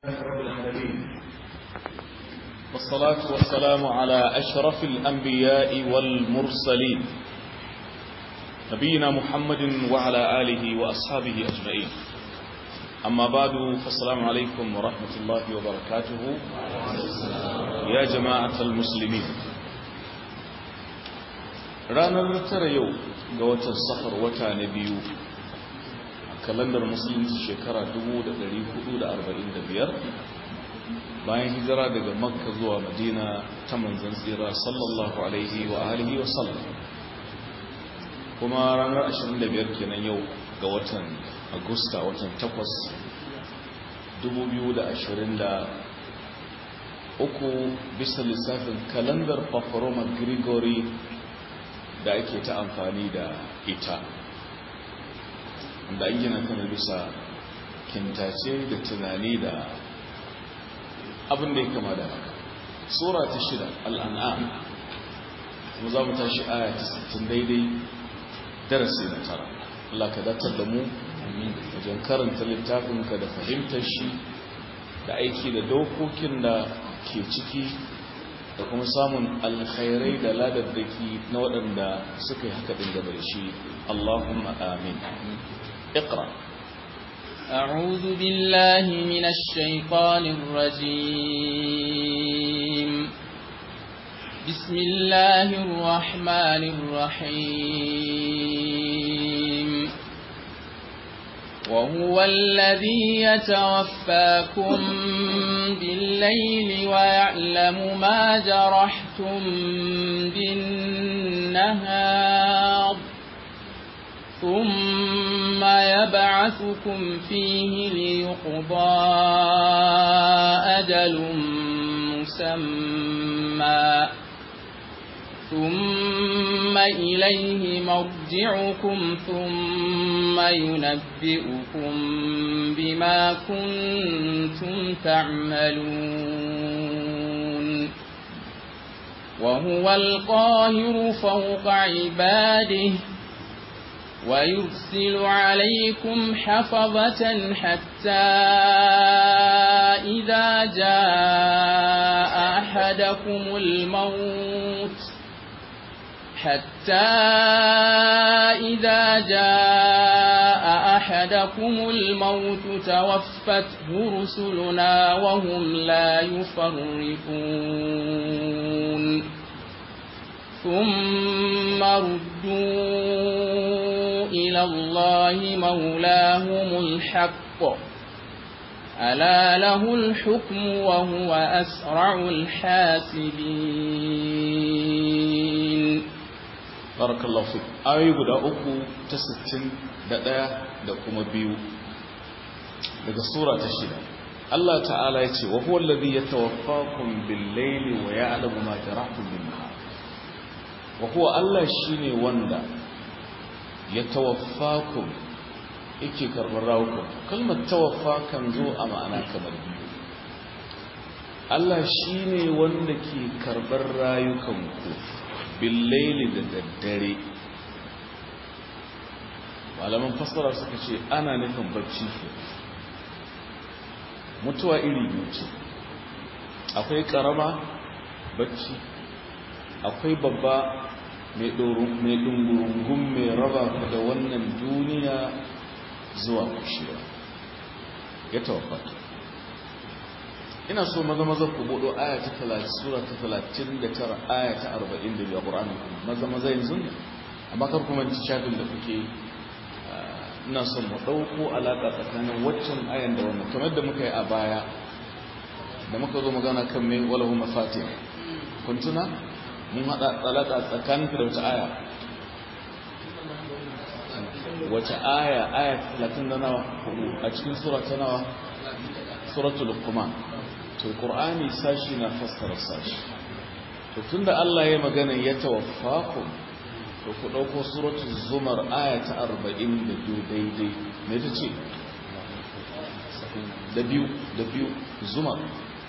رب العالمين والصلاة والسلام على أشرف الأنبياء والمرسلين نبينا محمد وعلى آله وأصحابه أجمعين أما بعد فالسلام عليكم ورحمة الله وبركاته يا جماعة المسلمين ranar tara yau ga watan safar wata na biyu kalandar musulunci shekara 1445 bayan hijira daga makka zuwa madina ta manzan tsira sallallahu alaihi wa alihi wa sallam kuma ranar 25 kenan yau ga watan agusta watan 8 2023 bisa lissafin kalandar paparoma gregory da ake ta amfani da ita da an gina kan bisa kintace da tunani da abin da ya kama da haka tsora ta shida al'an'am kuma za mu tashi aya ta 60 daidai darasi na tara Allah ka datar da mu wajen karanta littafinka da fahimtar shi da aiki da dokokin da ke ciki da kuma samun alkhairai da ladaddaki na waɗanda suka yi haka ɗin gaba da shi Allahumma amin اقرأ أعوذ بالله من الشيطان الرجيم بسم الله الرحمن الرحيم وهو الذي يتوفاكم بالليل ويعلم ما جرحتم بالنهار ثم يبعثكم فيه ليقضى أجل مسمى ثم إليه مرجعكم ثم ينبئكم بما كنتم تعملون وهو القاهر فوق عباده ويرسل عليكم حفظة حتى إذا جاء أحدكم الموت حتى إذا جاء أحدكم الموت توفته رسلنا وهم لا يفرقون ثم ردوا إلى الله مولاهم الحق ألا له الحكم وهو أسرع الحاسبين بارك الله فيك آية guda uku ta 61 da kuma biyu daga sura ta shida Allah ta'ala ya ce wa huwa alladhi yatawaffakum bil-layli wa ya'lamu ma jarahtum bin-nahar wa huwa Allah shine wanda ya tawaffakum yake karɓar rawukan kalmar tawaffa kan zo a ma'ana kamar biyu Allah shine wanda ke karɓar rayukanku billaili da daddare malaman fassara suka ce ana nufin bacci ke mutuwa iri biyu ce akwai karama bacci akwai babba mai ɗungurungun mai raba ku da wannan duniya zuwa kushewa ya tawafata ina so maza maza ku buɗo aya ta 30 sura ta 39 aya ta 42 a ƙur'ani maza maza yanzu ne amma kar kuma ci shafin da kuke ina son mu ɗauko alaƙa tsakanin waccan ayan da wannan kamar da muka yi a baya da muka zo magana kan mai walahu mafatih kun tuna mun haɗa alaƙa tsakanin da wata aya wata aya aya 30 da nawa a cikin sura ta nawa suratul luqman to qur'ani sashi na fassara sashi to tunda Allah ya magana ya tawaffaku to ku dauko suratul zumar aya ta 42 daidai me tace da biyu da biyu zumar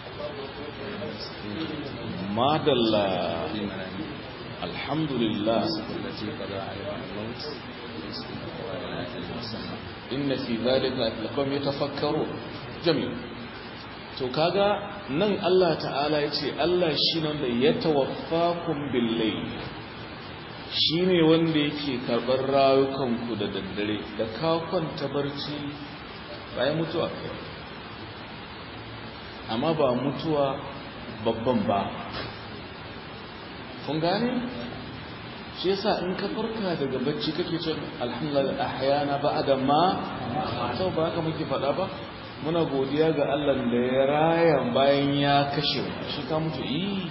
madalla alhamdulillah inna fi dhalika laqawm yatafakkarun jamil to kaga nan Allah ta'ala ya ce Allah shi ne wanda ya tawaffakum billai shi ne wanda yake karɓar rayukanku da daddare da kakon barci bayan mutuwa kai amma ba mutuwa babban ba kun gane shi yasa in ka farka daga bacci kake ce alhamdulillah ahyana ba'da ma to ba haka muke faɗa ba muna godiya ga Allah da ya raya bayan ya kashe shi ka mutu yi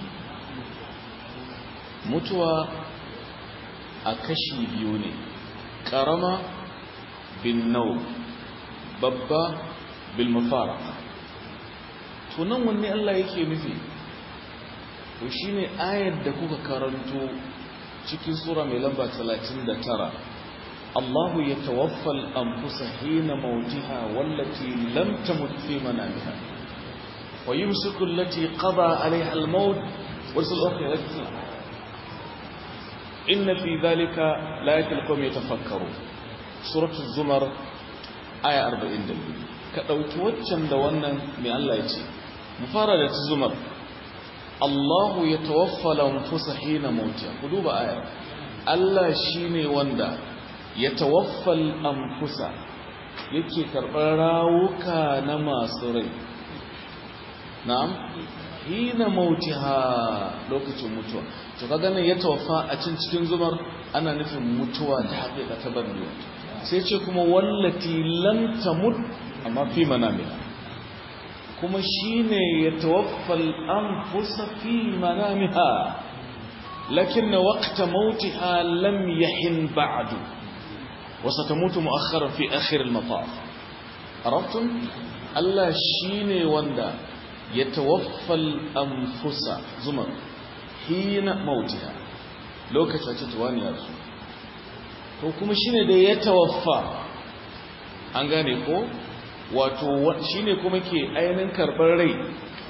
mutuwa a kashi biyu ne karama bin nau babba bil mafara to nan wanne Allah yake nufi to shine ayar da kuka karanto cikin sura mai lamba 39 الله يتوفى الأنفس حين موتها والتي لم تمت في منامها ويمسك التي قضى عليها الموت ويرسل الأخرى التي إن في ذلك لا يتلقون يتفكرون سورة الزمر آية 40 دليل كدوki waccan da wannan mai Allah ya ce mu fara da zumar Allahu yatawaffa al-anfusa hina mautiha ku duba aya Allah shine wanda ya tawaffal amfusa yake karɓar rawuka na masu rai na'am hina mautiha lokacin mutuwa to kaga nan ya tawaffa a cin cikin zumar ana nufin mutuwa da haƙiƙa ta bandu sai ce kuma wallati lam tamut amma fi manamiha kuma shine ya tawaffal anfusa fi manamiha lakin waqta mautiha lam yahin ba'du وستموت مؤخرا في آخر المطاف عرفتم الله شيني وندا يتوفى الأنفس زمر حين موتها لو كتبت واني أرسو to kuma shine da ya tawaffa an gane ko wato shine kuma ke ainihin karɓar rai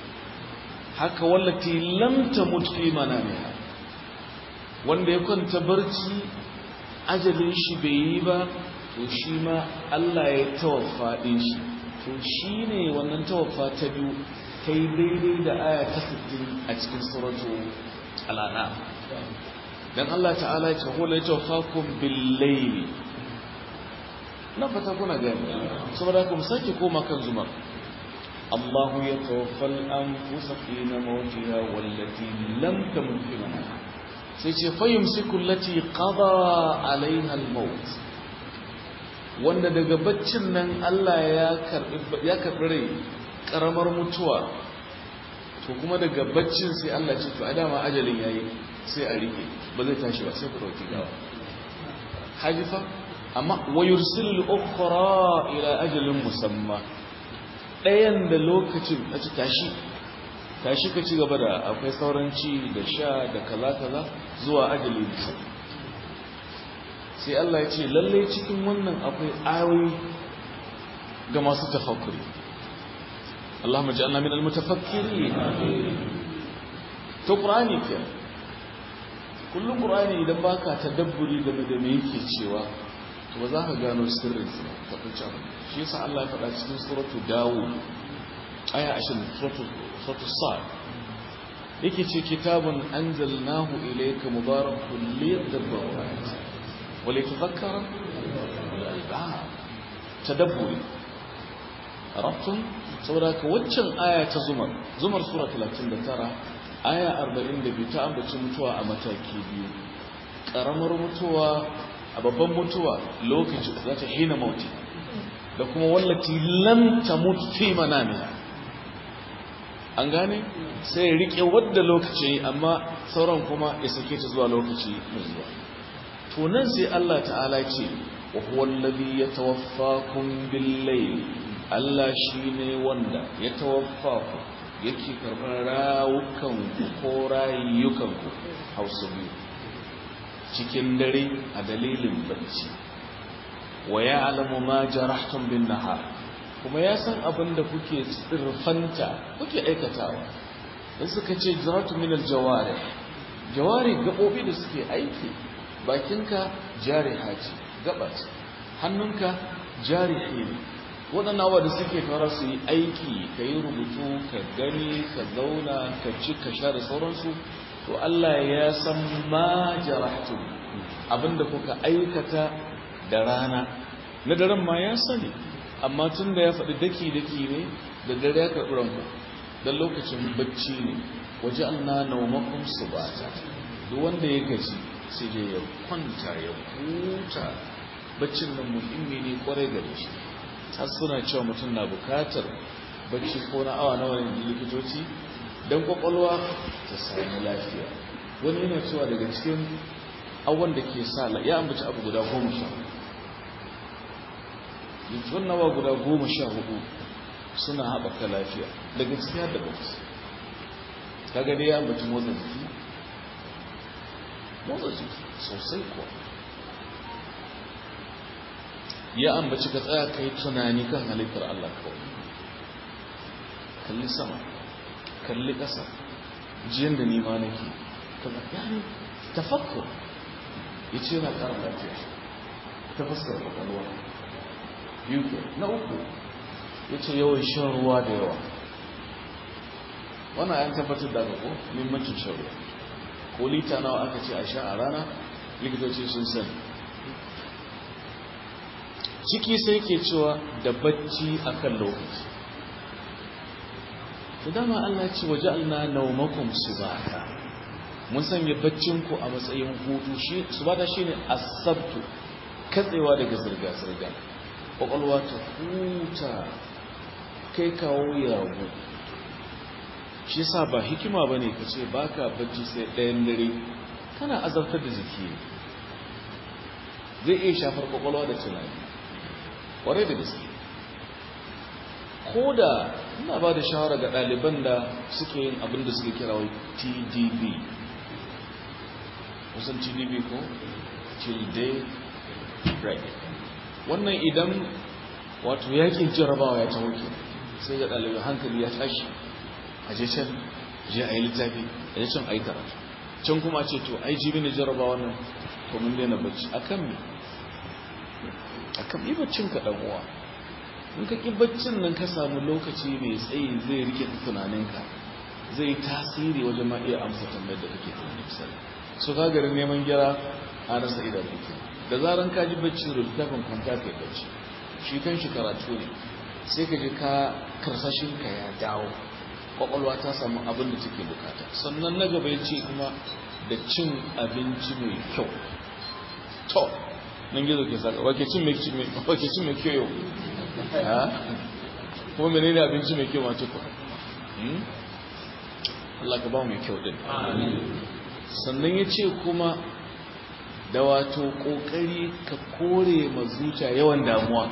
haka wallati lam tamut fi manamiha wanda ya kwanta barci ajalin shi bai yi ba to shi ma Allah ya tawaffa ɗin shi to shi ne wannan tawaffa ta biyu ta yi daidai da aya ta 60 a cikin suratu al'ana don Allah ta'ala ce hula ya tawaffa kun billaili na fata kuna gani saboda kuma sake koma kan zumar الله يتوفى الأنفس حين موتها والتي لم تمت في منامها sai ce fayyumsiku lati qada alaiha al-maut wanda daga baccin nan Allah ya karbi ya karbi rai karamar mutuwa to kuma daga baccin sai Allah ce to a dama ajalin yayi sai a rike ba zai tashi ba sai ku dauki gawa hajifa amma wayursilu al-ukhra ila ajalin musamma dayan da lokacin a ci tashi tashi ka ci gaba da akwai sauran ci da sha da kaza kaza zuwa ajali bisa sai Allah ya ce lalle cikin wannan akwai ayoyi ga masu tafakkuri Allahumma ja'alna minal mutafakkirin to Qur'ani ke kullum Qur'ani idan baka tadabburi game da me yake cewa to ba za ka gano sirrin sa ta fice shi yasa Allah ya faɗa cikin suratul Dawud aya 20 suratul suratul Sad yake ce kitabun anzalnahu ilayka mubarakun liyadabbaru ayati wa litadhakkara al-albab tadabburi arabtum saboda ka waccan aya ta zumar zumar sura 39 aya 42 ta ambaci mutuwa a mataki biyu karamar mutuwa a babban mutuwa lokaci za ta hina mauti da kuma wallati lam tamut fi manamiha an gane sai ya rike wadda lokaci amma sauran kuma ya sake ta zuwa lokaci mai zuwa to nan sai Allah ta'ala ce wa huwa alladhi yatawaffakum bil-layl Allah shine wanda ya tawaffaku yake karɓar rawukan ku ko rayukan ku hausa biyu cikin dare a dalilin bacci wa ya'lamu ma jarahtum bin-nahar kuma ya san abin da kuke tsirfanta kuke aikatawa da suka ce jiratu min aljawari jawari gabobi da suke aiki bakinka jariha ce gaba ce hannunka jarihi ne waɗannan abuwa da suke fara su yi aiki ka yi rubutu ka gani ka zauna ka ci ka sha da sauransu to Allah ya san ma jarahtu abinda kuka aikata da rana na daren ma ya sani amma tun da ya faɗi daki-daki ne da dare ya karɓi ranku don lokacin bacci ne waje na naumakon su ba ta duk wanda ya gaji sai dai ya kwanta ya huta baccin nan muhimmi ne kwarai gare shi har suna cewa mutum na bukatar bacci ko na awa nawa ne likitoci don kwakwalwa ta sami lafiya wani yana cewa daga cikin awon da ke sa ya ambaci abu guda goma sha yanzu nawa guda goma sha hudu suna haɓaka lafiya daga ciki har da bacci kaga dai ya ambaci motsa jiki motsa jiki sosai kuwa ya ambaci ka tsaya ka yi tunani kan halittar Allah kawai kalli sama kalli ƙasa jiyan da nima nake kaza yani tafakkur ya ce yana ƙara lafiya ta fuskar ƙwaƙwalwa biyu na uku ya ce yawan shan ruwa da yawa wannan yan tabbatar da ko muhimmancin shan ruwa ko lita nawa aka ce a sha a rana likitoci sun sani ciki sai ke cewa da bacci akan lokaci da dama Allah ce waje alna naumakum subata mun sanya baccinku a matsayin hutu shi subata shine asabtu katsewa daga zirga zirga kwakwalwa ta huta kai kawo yawo shi sa ba hikima bane ka ce baka bacci sai ɗayan dare kana azabtar da jiki zai iya shafar kwakwalwa da tunani kwarai da gaske ko da ina ba da shawara ga ɗaliban da suke yin abin da suke kira wai tdb kusan tdb ko till day break wannan idan wato yakin jarabawa ya ta wuce sai ga ɗaliban hankali ya tashi a je can je a yi littafi a je can a yi karatu can kuma ce to ai jibi ne jarabawa nan to mun daina bacci akan me akan yi baccin ka dan uwa in ka ki baccin nan ka samu lokaci mai tsayi zai rike tunaninka zai tasiri wajen ma iya amsa tambayar da kake tunani misali so ka garin neman gira a rasa idan kake da zaran ka ji bacci da littafin kwanta kai bacci shi kan shi karatu ne sai ka ji ka karsashin ka ya dawo kwakwalwa ta samu abin da take bukata sannan na gaba ya ce kuma da cin abinci mai kyau to nan gizo ke saka wake cin mai kyau yau kuma mene ne abinci mai kyau mace ku Allah ka ba mai kyau din sannan ya ce kuma da wato kokari ka kore ma zuciya yawan damuwa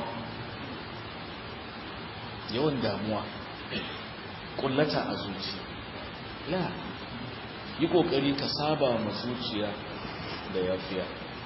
yawan damuwa kullata a zuci la yi kokari ka saba ma zuciya da yafiya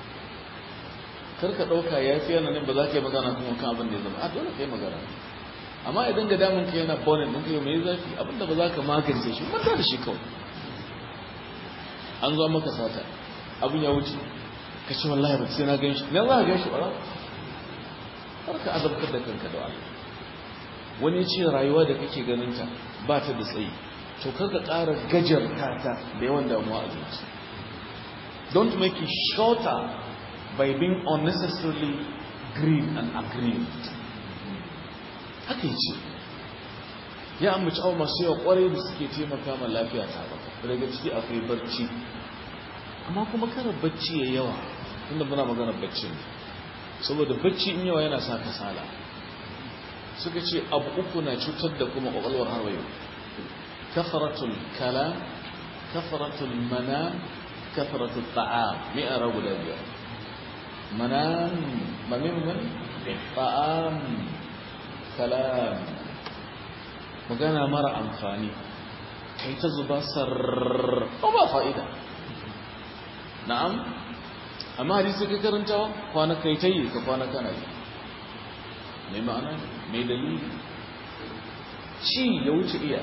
karka ɗauka yafiya na nan ba za ka yi magana kuma kan abin da ya zama a dole ka yi magana amma idan ga damun ka yana bonin ɗin ka yi mai zafi abin da ba za ka magance shi manta da shi kawai an zo maka sata abin ya wuce ka ce wallahi ba sai na gan shi na za ka gan shi ba har ka azabtar da kanka da Allah wani ce rayuwa da kake ganin ta ba ta da tsayi to karka ƙara gajarta ta da yawan damuwa a zuci don't make it shorter by being unnecessarily grieved and aggrieved haka yi ce ya amince abu masu yawa kwarai da suke taimaka ma lafiya ta ba daga ciki akwai barci amma kuma kada bacci ya yawa inda muna magana bacci ne saboda bacci in yawa yana sa kasala suka ce abu uku na cutar da kuma kwakwalwar har yau kafaratul kala kafaratul mana kafaratul ta'am mai ara guda biyar منام ممن من طعام كلام magana mara amfani kai ta zuba sar ba fa'ida na'am amma hadisi ka karantawa kwana kai ta yi ka kwana kana yi mai ma'ana mai dalili ci ya wuce iya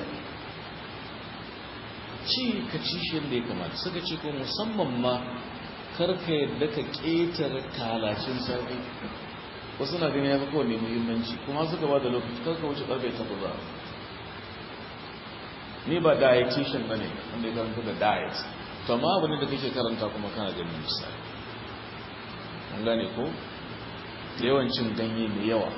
ci ka ci shi yadda ya kamata suka ce ko musamman ma karka yadda ka ƙetare kalacin safe wasu na gani ya fi kowane muhimmanci kuma suka ba da lokaci karka wuce karfe takwas za ni ba dietitian ba ne wanda ya karanta da diet to amma abin da kake karanta kuma kana ganin misali an gane ko yawancin ganye mai yawa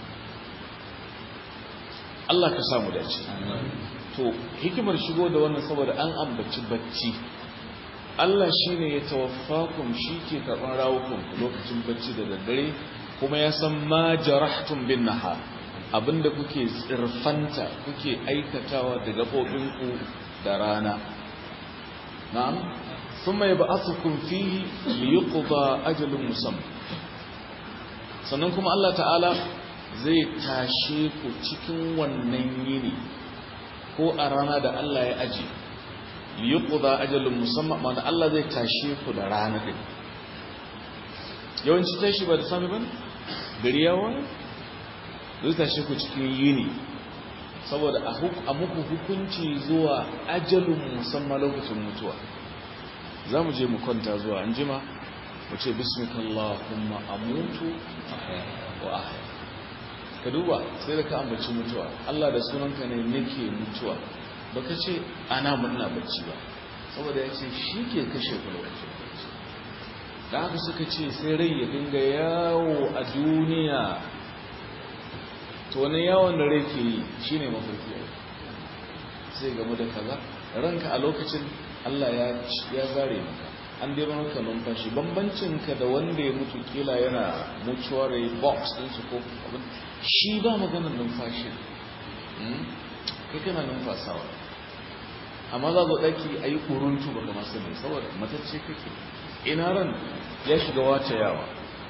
Allah ka samu dace to hikimar shigo da wannan saboda an ambaci bacci Allah shine ya tawaffakum ke karban rawukun lokacin bacci da daddare kuma ya san ma jarahtum bin nahar abinda kuke tsirfanta kuke aikatawa da gabobinku da rana na'am thumma yab'athukum fihi liyuqda ajalun musamma sannan kuma Allah ta'ala zai tashe ku cikin wannan yini ko a rana da Allah ya aje liyuqda ajalun musamma ma'ana Allah zai tashe ku da rana din yawanci tashi ba da sami bane gari yawa zai tashe ku cikin yini saboda a muku hukunci zuwa ajalun musamman lokacin mutuwa za mu je mu kwanta zuwa an jima mu ce bismikallahumma amutu wa ahya ka duba sai da ka ambaci mutuwa Allah da sunanka ne nake mutuwa baka ce ana murna bacci ba saboda ya ce shi ke kashe ku lokacin bacci da haka suka ce sai rai ya dinga yawo a duniya to wani yawon da rai ke yi shi ne mafarki sai gamu da kaza ranka a lokacin Allah ya zare maka an dai maka numfashi bambancinka da wanda ya mutu kila yana mutuwar box din su ko abin shi ba maganar numfashi kai kana numfasawa amma za zo daki a yi kuruntu ba kama sani saboda matacce kake ina ran ya shiga wace yawa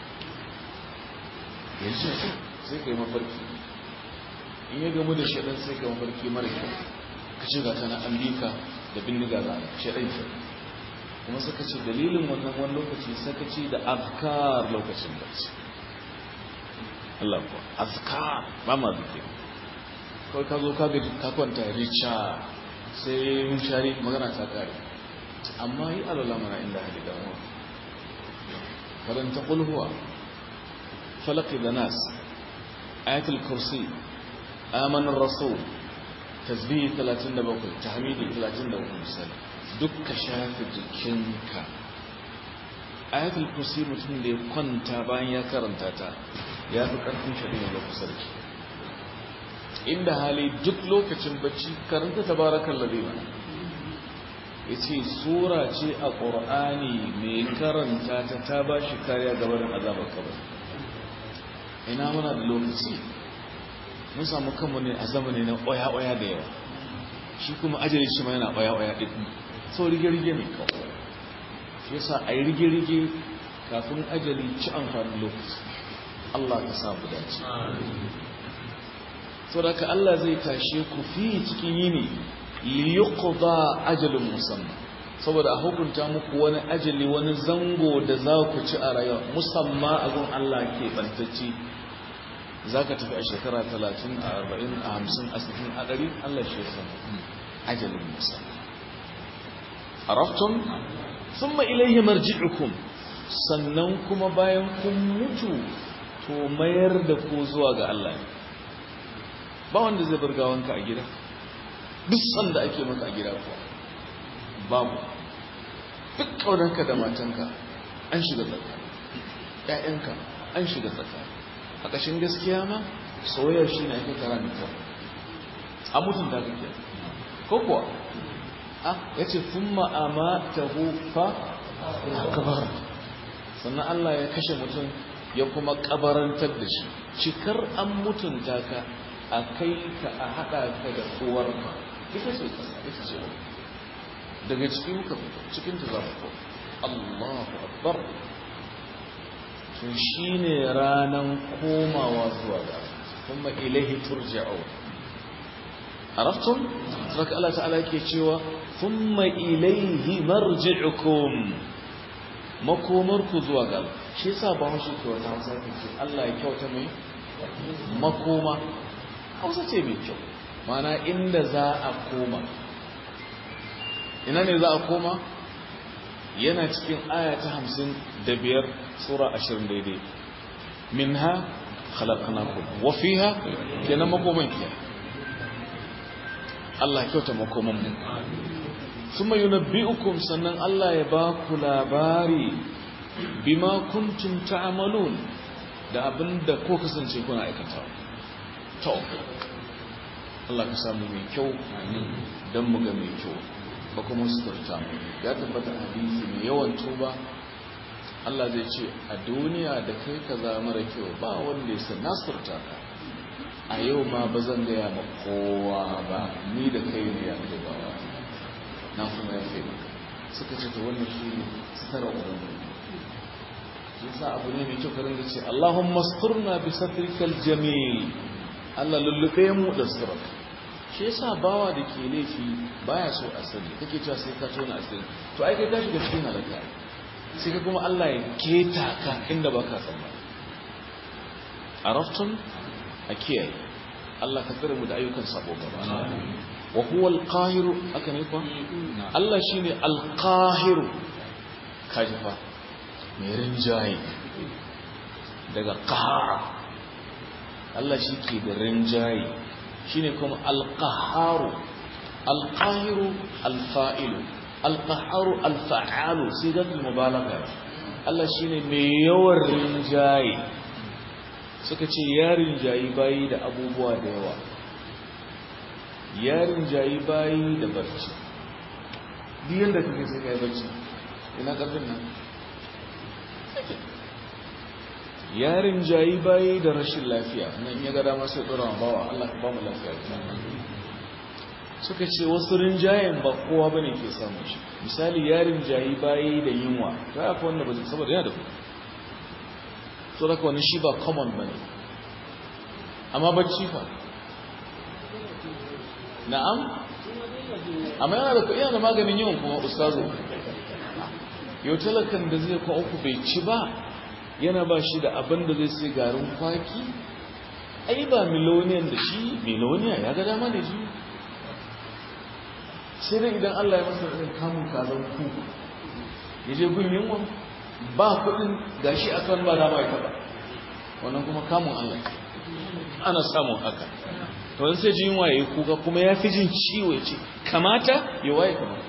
yanzu sai ka yi mafarki in ya gamu da shaɗan sai ka mafarki mara kyau ka ce ga tana an bika da bindiga za a shaɗan shi kuma suka ce dalilin wannan wani lokaci sakaci da azkar lokacin bacci Allah ko azkar ba ma zuke kawai ka zo ka gaji ka kwanta richa sai mun shari magana ta kare amma yi alala mana inda hali damuwa karanta kulhuwa falaki da nas ayatul kursi amanar rasul tasbihi 37 tahmidi 33 misali duk ka shafi jikinka ayatul kursi mutum da ya kwanta bayan ya karanta ta ya fi ƙarfin shari'a da kusarki inda hali duk lokacin bacci karanta tabarakan ladina ya ce sura ce a ƙor'ani mai karanta ta ta ba shi kariya gabanin azabar kabar ina muna da lokaci mun samu kanmu ne a zamani na ƙwaya-ƙwaya da yawa shi kuma ajiyar shi ma yana ƙwaya-ƙwaya ɗin sau rige-rige ne kawai shi yasa a yi rige-rige kafin ajali ci amfanin lokaci Allah ka samu dace sau da ka Allah zai tashe ku fi cikin yini liyuqda ajalin musamman saboda a hukunta muku wani ajali wani zango da za ku ci a rayuwa musamman a gun Allah ke bantacci za ka tafi a shekara 30 a 40 a 50 a 60 a 100 Allah shi ya ajalin musamman araftum thumma ilayhi marji'ukum sannan kuma bayan kun mutu to mayar da ku zuwa ga Allah ne ba wanda zai bar gawanka a gida duk sanda ake maka a gida kuwa babu duk kaunarka da matanka an shiga tsaka ƴaƴanka an shiga tsaka a ƙashin gaskiya ma soyayyar shi ne ake kara mai kyau a mutunta kake ko kuwa ya ce sun ma'ama ta hufa kabar sannan Allah ya kashe mutum ya kuma kabarantar da shi cikar an mutunta ka a kai ka a haɗa ka da uwarka ita ce ita ce daga cikin ka cikin ta za ku Allahu akbar to shine ranan komawa zuwa ga kuma ilahi turja'un araftum saka Allah ta'ala yake cewa thumma ilayhi marji'ukum makomarku zuwa ga shi yasa ba mu shi wata hausa ke ce Allah ya kyauta mai makoma hausa ce mai kyau mana inda za a koma ina ne za a koma yana cikin aya ta hamsin da biyar sura ashirin daidai minha khalaqnakum wa fiha kenan makoman ke Allah kyauta makoman mu thumma yunabbi'ukum sannan Allah ya ba ku labari bima kuntum ta'malun da abinda ko kasance kuna aikatawa to Allah ka samu mai kyau dan mu ga mai kyau ba kuma suturta mu ya tabbata hadisi mai yawan tuba Allah zai ce a duniya da kai ka za mara kyau ba wanda ya san nasurta ka a yau ma ba zan gaya ma kowa ba ni da kai ne ya kai ba na kuma ya kai suka ce ta wannan shi ne sutura ubangiji shi sa abu ne mai kyau karin da ce Allahumma suturna bi satrikal jamil Allah lullube mu da sutura shi yasa bawa da ke laifi baya so a sani kake cewa sai ka tona asiri to ai kai ka shiga cikin halaka sai ka kuma Allah ya keta ka inda baka tsammani arafton a kiyaye Allah ka tsare mu da ayyukan sabo gaba wa huwa al-qahir aka ne kuwa Allah shine al-qahir kajifa mai rinjaye daga qahara Allah shi ke da rinjaye shine kuma al-qaharu al-qahiru al-fa'ilu al-qaharu al-fa'alu sigatul mubalagha Allah shine mai yawan rinjaye suka ce yarin jayi bayi da abubuwa da yawa yarin jayi bayi da barci duk yanda kake sai kai barci ina karfin nan yarin jayi bayi da rashin lafiya nan ya ga dama sai dora bawa Allah ka ba mu lafiya suka ce wasu rinjayen ba kowa bane ke samu shi misali yarin jayi bayi da yunwa ta yafi wanda ba zai saboda yana da kuɗi so daga wani shi ba common ba ne amma bacci fa na'am amma yana da yana da maganin yawan kuma ustazo yau talakan da zai kwa uku bai ci ba yana ba shi da abin da zai sai garin kwaki ai ba miloniyan da shi miloniya ya ga dama da shi sai dai idan Allah ya masa irin kamun kazan ku ya je gun yunwa ba kudin gashi akan ba dama ya taba wannan kuma kamun Allah ana samun haka to wani sai jin waye kuka kuma ya fi jin ciwo ce kamata ya waye kamata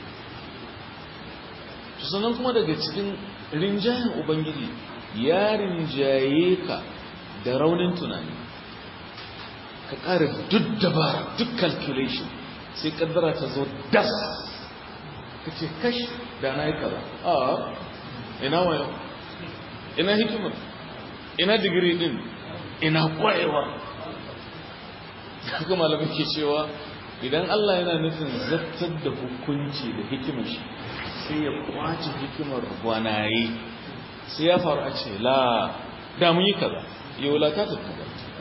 to sannan kuma daga cikin rinjayen ubangiji ya rinjaye ka da raunin tunani ka ƙara duk dabara duk calculation sai kaddara ta zo das ka ce kash da na yi kaza a ina wayo ina hikimar ina digiri din ina kwayewa haka malamai ke cewa idan Allah yana nufin zartar da hukunci da hikimar shi sai ya kwace hikimar gwanaye sai ya faru a ce la da mun yi kaza ya wulata ta kaza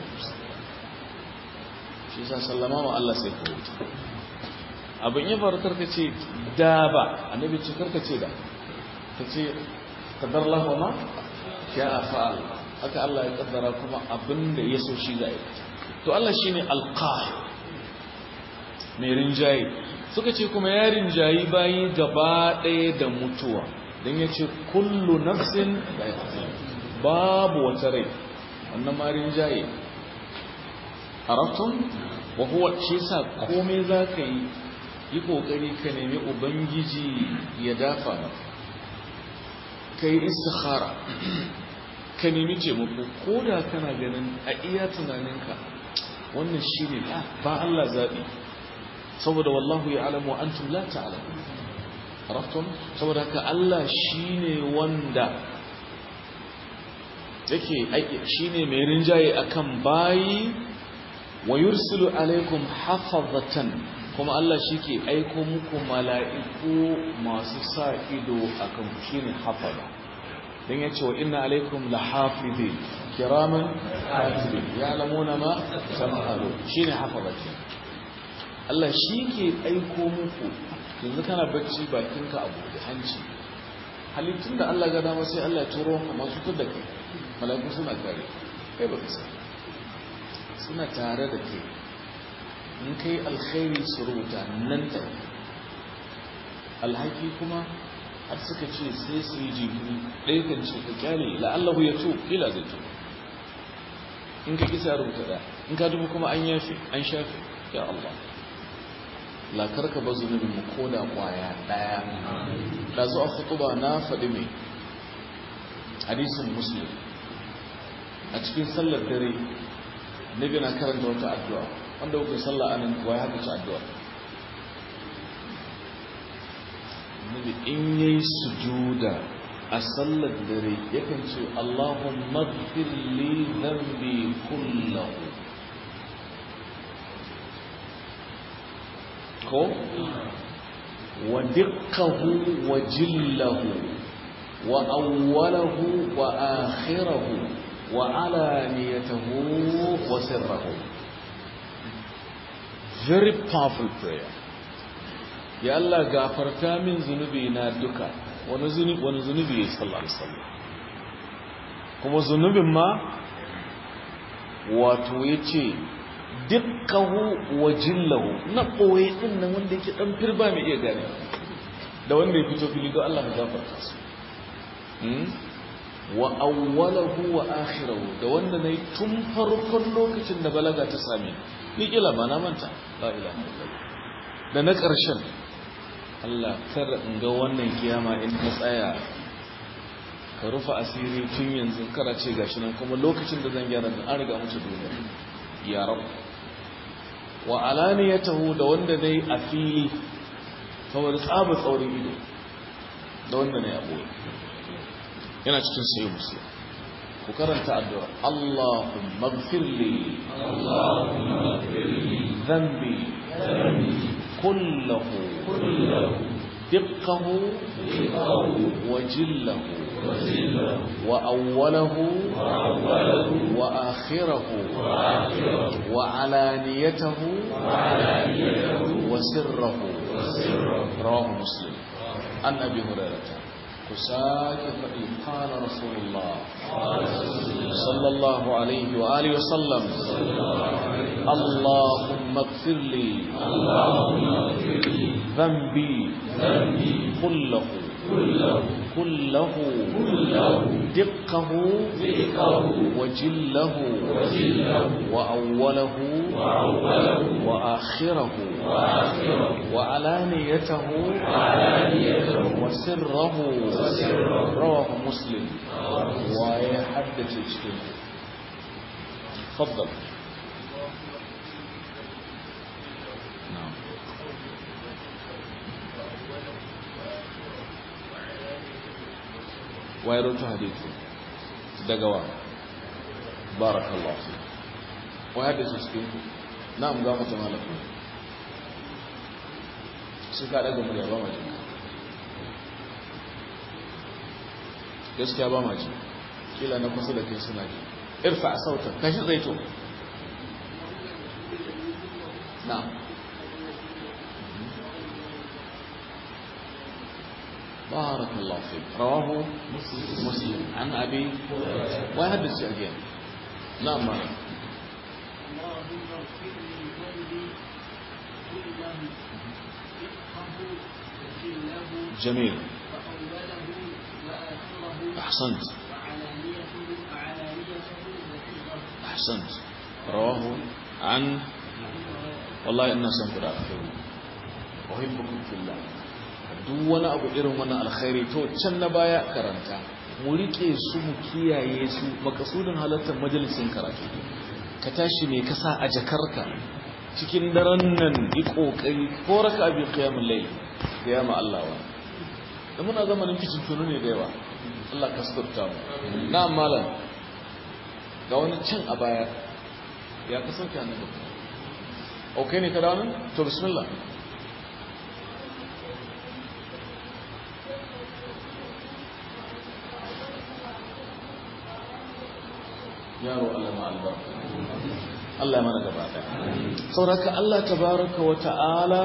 shi sa sallama wa Allah sai ka wuce abin ya faru karka ce da ba annabi ce karka ce da ka ce kadar lahu ma ya fa'al haka Allah ya kaddara kuma abin da ya so shi za yi to Allah shine alqahir mai rinjaye suka ce kuma ya rinjayi bayi gaba ɗaya da mutuwa don ya ce kullu nafsin babu wata rai wannan ma rinjaye arabtun wa huwa shi sa komai za ka yi yi ƙoƙari ka nemi ubangiji ya dafa maka ka yi istikhara ka nemi taimako ko da kana ganin a iya tunaninka wannan shi ne ba Allah zaɓi saboda wallahu ya alamu an la ta'alamu raftun saboda haka Allah shi ne wanda yake aiki shi ne mai rinjaye akan bayi wa yursilu alaikum hafazatan kuma Allah shi ke aiko muku mala'iku masu sa ido akan ku shi ne hafaza don ya ce wa ina alaikum la hafizi kiraman hafizi ya alamuna ma sam'alu shi ne hafaza ce Allah shi ke aiko muku yanzu kana bacci bakinka abu da hanci halittun da Allah ga dama sai Allah ya turo ka masu da kai mala'iku suna kare kai ba ka suna tare da kai in kai alkhairi su rubuta nan ta alhaki kuma har suka ce sai su yi jinkiri ɗaya kan ce ka kyale la'allahu ya to kila zai to in ka kisa rubuta ɗaya in ka dubu kuma an yafe an shafe ya Allah lakar ka ba zunubin mu ko da kwaya ɗaya da zo a khutuba na faɗi mai hadisin muslim a cikin sallar dare nabi na karanta wata addu'a wanda kuka sallah anan kuwa ya haka ci addu'a nabi in yayi sujuda a sallar dare yakan ce Allahumma ighfir li dhanbi kullahu ko wa diqqahu wa jillahu wa awwalahu wa akhirahu wa alaniyatahu wa sirrahu very powerful prayer ya Allah gafarta min zunubi na duka wani zunubi wani zunubi ya sallallahu alaihi wasallam kuma zunubin ma wato yace dukkahu wa jillahu na koyi din nan wanda yake dan firba mai iya gane da wanda ya fito fili don Allah ya gafarta su wa awwalahu wa akhirahu da wanda nayi tun farkon lokacin da balaga ta same ni kila ba na manta la ilaha illallah da na ƙarshen Allah kar in ga wannan kiyama in ta tsaya ka rufe asiri tun yanzu kara ce gashi nan kuma lokacin da zan gyara an riga mutu duniya ya rab wa alaniyatahu da wanda nayi a fili saboda tsaba tsaurin ido da wanda nayi a boye yana cikin sayi musu ku karanta addu'a Allahumma ighfirli Allahumma ighfirli dhanbi kullahu دقه وجله وأوله وآخره وعلانيته وسره رواه مسلم عن أبي هريرة كساك قال رسول الله صلى الله عليه وآله وسلم اللهم اغفر لي ذنبي كله كله دقه وجله وأوله وآخره وعلانيته وسره رواه مسلم ويحدث اجتماع تفضل نعم ويروت حديثه دقوا بارك الله فيك ويحدث اجتماع نعم قامت مالك suka daga murya ba ma jinka gaskiya ba ma ji kila na kusa da kai suna ji irfa a sautar kashi zaito na بارك الله فيك رواه مسلم عن أبي ويحدث again نعم معنا اللهم اغفر لي ذنبي كله دقه وجله جميل وأوله وآخره أحسنت وعلانيته وعلانيته وسره أحسنت رواه عن والله إنا سنقول أخير أحبكم في الله duk wani abu irin wannan alkhairi to can na baya karanta mu rike su mu kiyaye su makasudin halartar majalisin karatu ka tashi mai kasa a jakarka cikin daren nan yi kokari ko raka abin qiyamul layl da yama Allah wa da muna zamanin kicin tunu ne da yawa Allah ka suturta mu na malam ga wani can a baya ya ka sauke annabi okay ne ka dawo nan to bismillah yaro Allah ma albarka Allah ya mana gaba daya sauraka Allah tabaraka wa ta'ala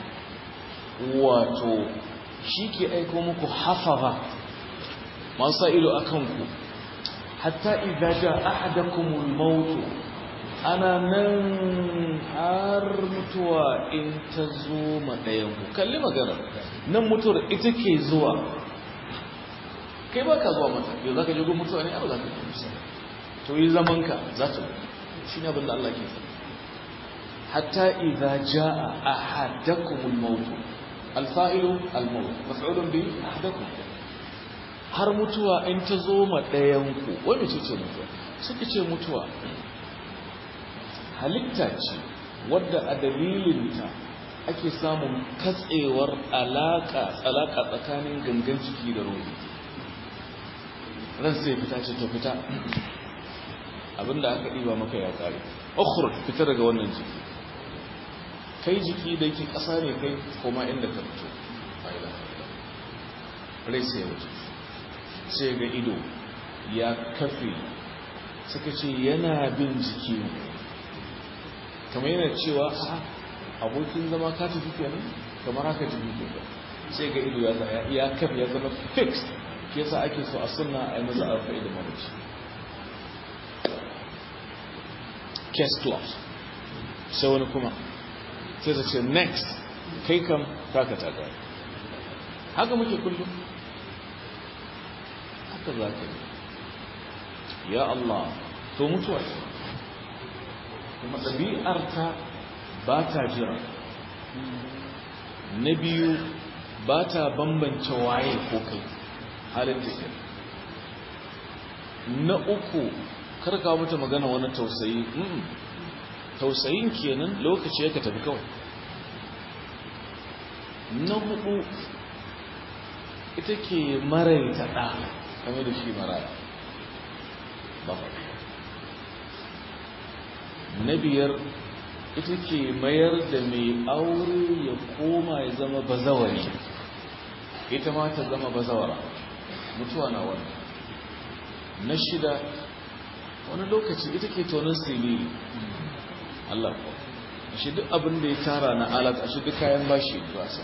wato shi ke aiko muku hafaza masu ido akan ku hatta idza jaa ahadakumul maut ana nan har mutuwa in ta zo ma ɗayan ku kalli magana nan mutuwar ita ke zuwa kai ba ka zuwa mata yau za ka je gun mutuwa ne ba za ka je musa to yi zamanka za ta mutu shi ne abinda Allah ke faɗi hatta idza jaa ahadakumul maut alfa'ilu almaut maf'ulun bi ahadakum har mutuwa in ta zo ma ɗayan ku wani ce ce mutuwa suka ce mutuwa halitta ce wadda a dalilinta ake samun katsewar alaka alaka tsakanin gangan jiki da ruhi ran sai fita ce to fita abinda aka ɗiba maka ya kare ukhruj fita daga wannan jiki kai jiki da yake ƙasa ne kai koma inda ka fito fa'ila rai sai ya wuce sai ga ido ya kafe suka ce yana bin jiki kamar yana cewa abokin zama ka tafi kenan kamar haka jiki ke sai ga ido ya kafe ya zama fixed ke sa ake so a sunna a yi maza arfa'i da mamaci case closed sai wani kuma sai ta ce next kai kam taka ta gari haka muke kullum haka za ka yi ya Allah to mutuwa ce kuma ɗabi'arta ba ta jira na biyu ba ta bambance waye ko kai halin tafiya na uku karka mata magana wani tausayi tausayin kenan lokaci ya ka tafi kawai na hudu ita ke maraita ɗa kamar da shi maraya ba na biyar ita ke mayar da mai aure ya koma ya zama bazawari ita ma ta zama bazawara mutuwa na wani na shida wani lokaci ita ke tonin siriri Allah ko shi duk abin da ya tara na alat a shi duk kayan bashi ba sa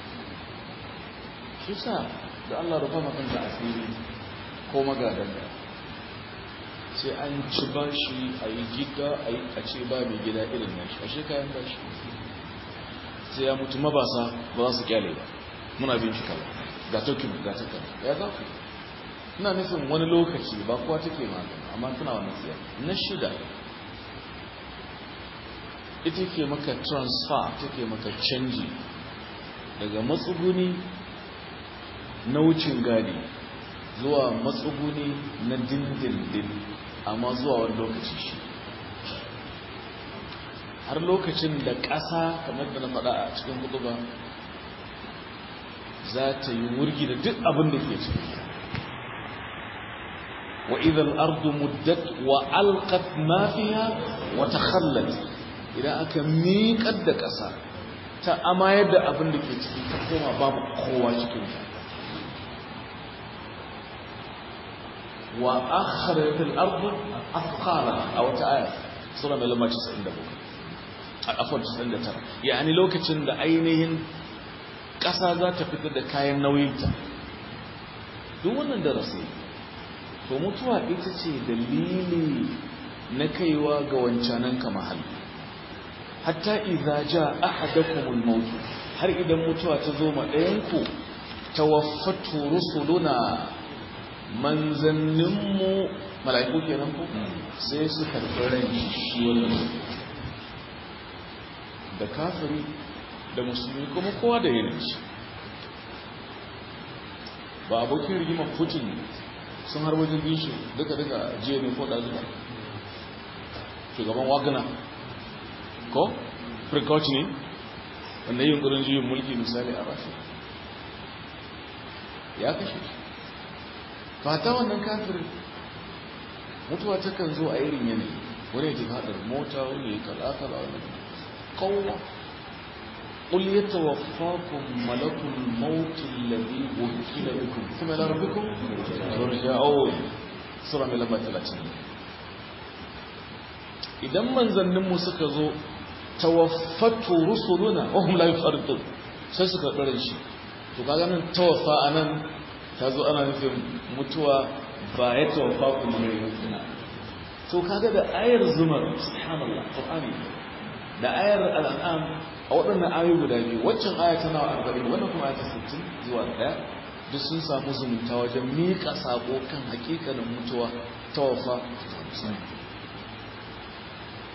shi sa da Allah rufa makanta asiri ko magadan da sai an ci bashi a yi gida a yi a ce ba mai gida irin na shi a shi kayan bashi sai ya mutu mabasa ba za su kyale ba muna bin shi kala ga tokin ga takan ya za ku ina nufin wani lokaci ba kowa take magana amma tana wani siya na shida ita ke maka transfer take maka canji daga matsuguni na wucin gadi zuwa matsuguni na dindindin amma zuwa wani lokaci shi har lokacin da ƙasa kamar da na faɗa a cikin hutuba za ta yi wurgi da duk abin da ke ciki wa idan ardu muddat wa alqat ma fiha wa takhallat idan aka miƙar da ƙasa ta amayar da abin da ke ciki ta koma babu kowa cikin ta wa akhrajat al-ardu athqala a wata aya sura mai lamba 97 afwan 99 yani lokacin da ainihin ƙasa za ta fitar da kayan nauyinta duk wannan darasi to mutuwa ita ce dalili na kaiwa ga wancanan ka mahalli hatta idza jaa ahadakumul maut har idan mutuwa ta zo ma ɗayanku tawaffatu rusuluna manzanninmu mala'iku kenan ko sai su karɓi ran shi wannan da kafiri da musulmi kuma kowa da yanayin shi ba abokin rigimar putin sun har wajen bishi duka-duka jiya ne ko ɗazuka shugaban wagner ko precoci ne wanda yin ƙurin juyin mulki misali a rashi ya kashe shi fata wannan kafirin mutuwa takan zo a irin yanayi wani ya haɗar mota wani ya kala-kala wani kowa قل يتوفاكم ملك الموت الذي وكل بكم ثم الى ربكم ترجعون سوره mai lamba 30 idan manzanninmu suka zo tawaffatu rusuluna wa hum la yufarritun sai suka bare shi to kaga nan tawaffa anan ta zo ana nufin mutuwa ba ya tawaffa kuma ne to kaga da ayar zumar subhanallah qur'ani da ayar al'am a waɗannan ayoyi guda biyu waccan aya tana wa arba'in wannan kuma aya sittin zuwa ɗaya duk sun samu zumunta wajen miƙa saƙo kan hakikanin mutuwa ta wafa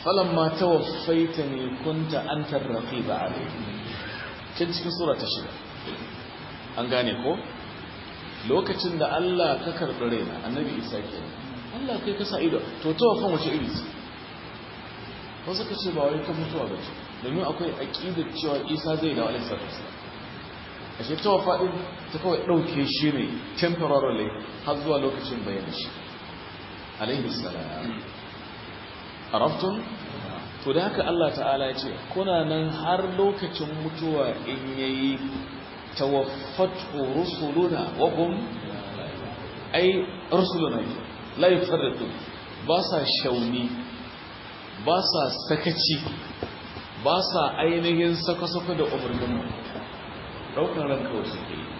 falamma tawaffaitani kunta anta ar-raqiba alayhi can cikin sura ta shida an gane ko lokacin da Allah ka karɓi raina annabi Isa ke Allah kai ka sa ido to tawaffan wace iri ce wasu ka ce ba wai ta mutuwa ba ce domin akwai aqidar cewa Isa zai dawo alaihi salatu wasallam ashe tawaffa din ta kawai dauke shi ne temporarily har zuwa lokacin bayan shi alaihi salam arabtum to da haka Allah ta'ala ya ce kuna nan har lokacin mutuwa in yayi tawaffatu rusuluna wa hum ay rusuluna la yufarritu ba sa shauni ba sa sakaci ba sa ainihin saka-saka da umarnin mu daukar ran kawai suke yi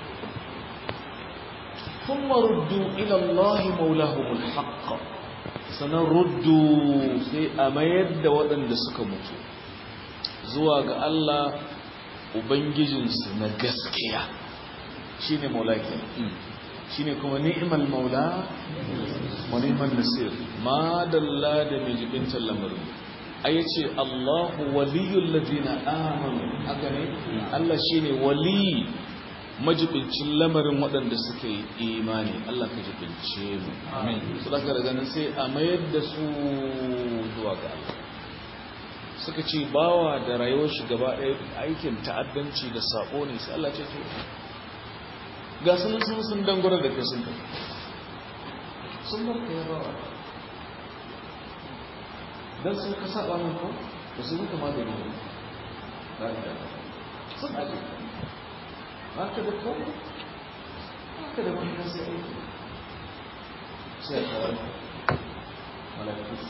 kuma ruddu ila Allah maulahumul haqq sanan ruddu sai a mayar da waɗanda suka mutu zuwa ga Allah ubangijinsu na gaskiya shine maula kenan shine kuma ni'mal maula wa ni'mal nasir ma dalla da mai jibintar lamarin ai yace Allahu waliyul ladina amanu haka ne Allah shine wali majibincin lamarin waɗanda suka yi imani Allah ka jibince mu amin su daga daga nan sai a mayar da su zuwa ga Allah suka ce bawa da rayuwar shi gaba ɗaya aikin ta'addanci da sabo ne sai Allah ce to ga sun sun sun dangwara da kai sun kai sun bar ka ya bawa dan sun ka saba mun ko ba su muka ma da ni ba da sun aje ba ka da ko ba ka da wani kasi aiki sai ka wani malakus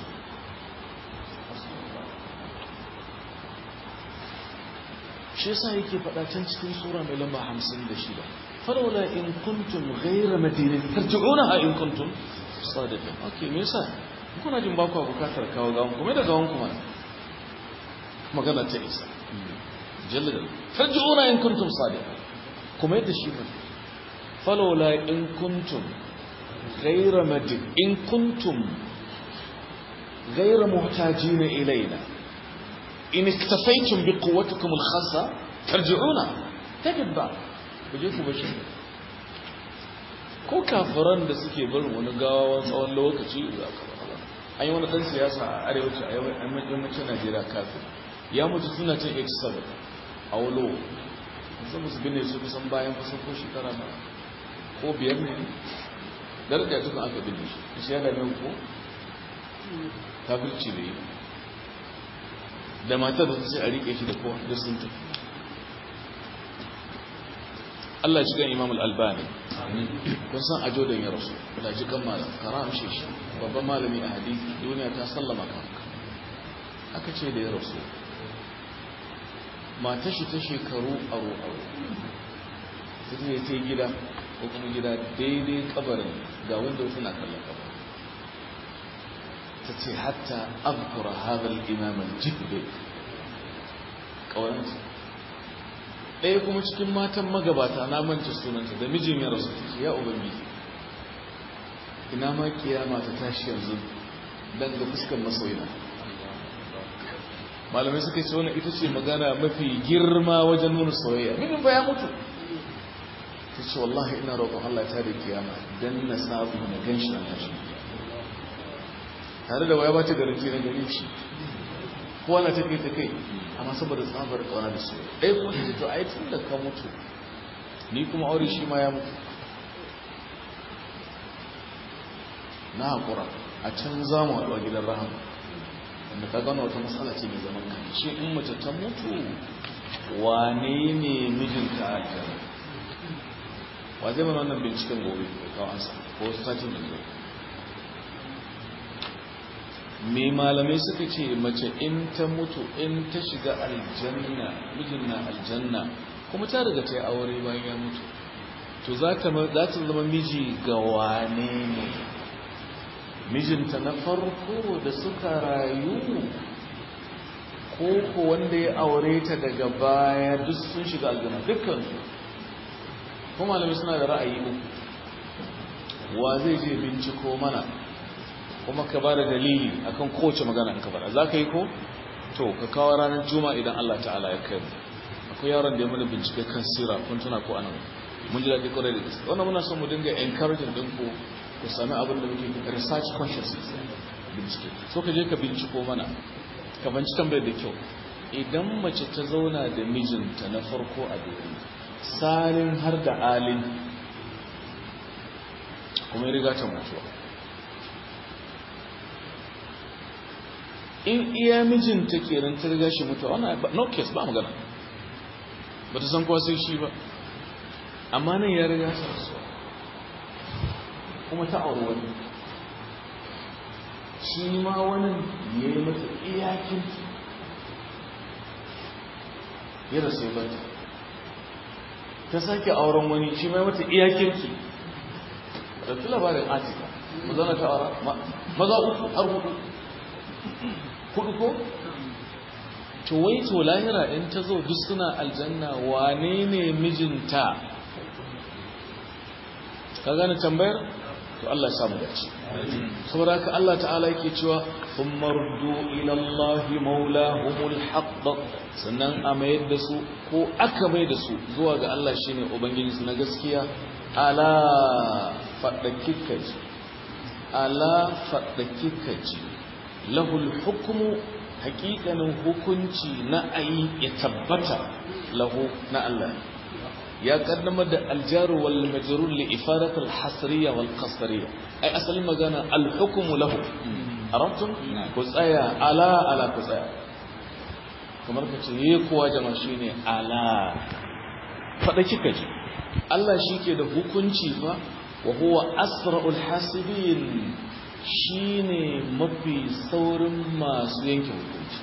shi yasa yake faɗa can cikin sura mai lamba 56 falawla in kuntum ghayra madinin tarji'unaha in kuntum sadiqin okay me yasa kuna jin ba ku bukatar kawo gawon kuma da gawon kuma magana ta isa jallada tarji'una in kuntum sadiqin kuma yadda shi ne falawla in kuntum ghayra madin in kuntum ghayra muhtajin ilayna in iktafaitum bi quwwatikum al-khassa tarji'una tajid ba kuje ku bashi ko kafiran da suke barin wani gawa tsawon lokaci za ka ba an yi wani dan siyasa a arewaci a yammacin Najeriya kafin ya mutu suna cin 87 a walo sun musu binne su kusan bayan kusan ko shekara na ko biyar ne daraja tukun aka binne shi shi ya dame ko kafirci da yi da matar da ta ce a rike shi da kowa da sun tafi Allah ya cikin Imam Al-Albani kun san ajo da ya rasu da jikan malam karam shi shi babban malami a hadisi duniya ta sallama ka aka ce da ya rasu mata shi ta shekaru aro aro ta ce ta gida ko kuma gida daidai kabarin ga wanda suna kallon kabarin ta ce hatta abkura hadal imam al-jibbe kawaranta ɗaya kuma cikin matan magabata na manta sunanta da mijin ya rasu ta ce ya ubangiji ina ma kiyama ta tashi yanzu dan ga fuskar masoyina malamai suka ce wannan ita ce magana mafi girma wajen nuna soyayya mijin ba ya mutu ta ce wallahi ina roƙon Allah ta da kiyama dan na sabu na ganshi na tashi tare da waya ba ta garanti na gare shi kowa na take ta kai amma saboda tsabar kawana da su ɗaya kuma ta to ai tun da ka mutu ni kuma aure shi ma ya mutu na haƙura a can za mu haɗu a gidan rahama wanda ka gano wata matsala ce mai zaman kan shi in mace ta mutu wane ne mijinta a aljanna wa zai mana wannan binciken gobe ko kawo ansa ko satin da zai me malamai suka ce mace in ta mutu in ta shiga aljanna mijin na aljanna kuma ta riga ta yi aure bayan ya mutu to za ta zama miji ga wane ne mijinta na farko da suka rayu ko ko wanda ya aure ta daga baya duk sun shiga aljanna dukkansu kuma malamai suna da ra'ayi uku wa zai je binciko mana kuma ka ba da dalili akan kowace magana in ka faɗa za ka yi ko to ka kawo ranar juma idan Allah ta'ala ya kai mu akwai yaron da ya mana bincike kan sira kun tuna ko anan mun ji daɗi kwarai da gaske wannan muna son mu dinga encouraging din ku ku sami abin da muke kira research consciousness bincike so ka je ka binciko mana ka banci tambayar da kyau idan mace ta zauna da mijinta na farko a duniya salin har da alin kuma ya riga ta mutuwa in iya mijinta kenan ta riga shi mutuwa wannan no case ba magana ba ta san kowa sai shi ba amma nan ya riga ta rasuwa kuma ta auri wani shi ma wani ya yi mata iyakin ya rasu ba ta ta sake auren wani shi ma ya mata iyakin ki ɗauki labarin atika mazana ta aura maza uku har hudu hudu ko to wai to lahira in ta zo duk suna aljanna wane ne mijinta ka gane tambayar to Allah ya samu dace saboda haka Allah ta'ala yake cewa thumma ruddu ila Allah maulahumul haqq sannan a mayar da su ko aka mai da su zuwa ga Allah shine ubangiji su na gaskiya ala fadakikaji ala fadakikaji lahul hukmu haƙiƙanin hukunci na ayi ya tabbata lahu na Allah ya kaddamar da aljaru wal majrur li ifadat al hasriya wal qasriya ai asalin magana al hukmu lahu arabtum ku tsaya ala ala ku tsaya kamar ka ce ye kowa jama'a shine ala fada kika ji Allah shike da hukunci fa wa huwa asra'ul hasibin shine mafi saurin masu yanke hukunci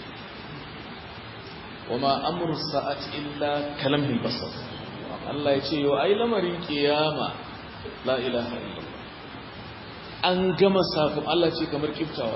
wama amru sa'at illa kalamil basar Allah ya ce yau ai lamarin kiyama la ilaha illallah an gama sakon Allah ce kamar kiftawa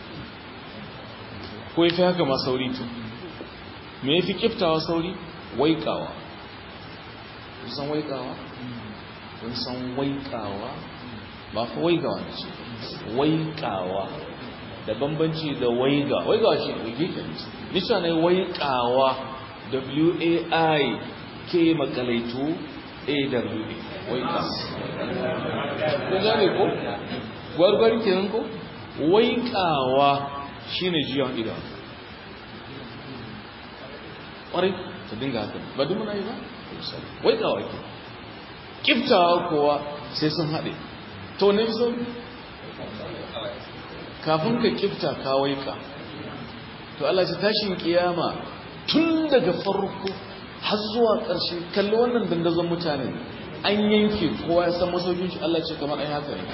ko yafi haka ma sauri to me yafi kiftawa sauri waikawa kun san waikawa kun san waikawa ba fa waigawa ne ce waikawa da bambanci da waiga waigawa shi ne wige ke nisa ne waikawa w-a-i ke makalaitu aw waika ko gane ko gwargwar kenan ko waikawa shine jiyon idan ƙwarai ta dinga haka ba duk muna yi ba waikawa ke kiftawa kowa sai sun haɗe to ne so kafin ka kifta ka waika to Allah ce tashin kiyama tun daga farko har zuwa ƙarshe kalli wannan dandazon mutane an yanke kowa ya san masaukin shi Allah ce kamar ai haka ne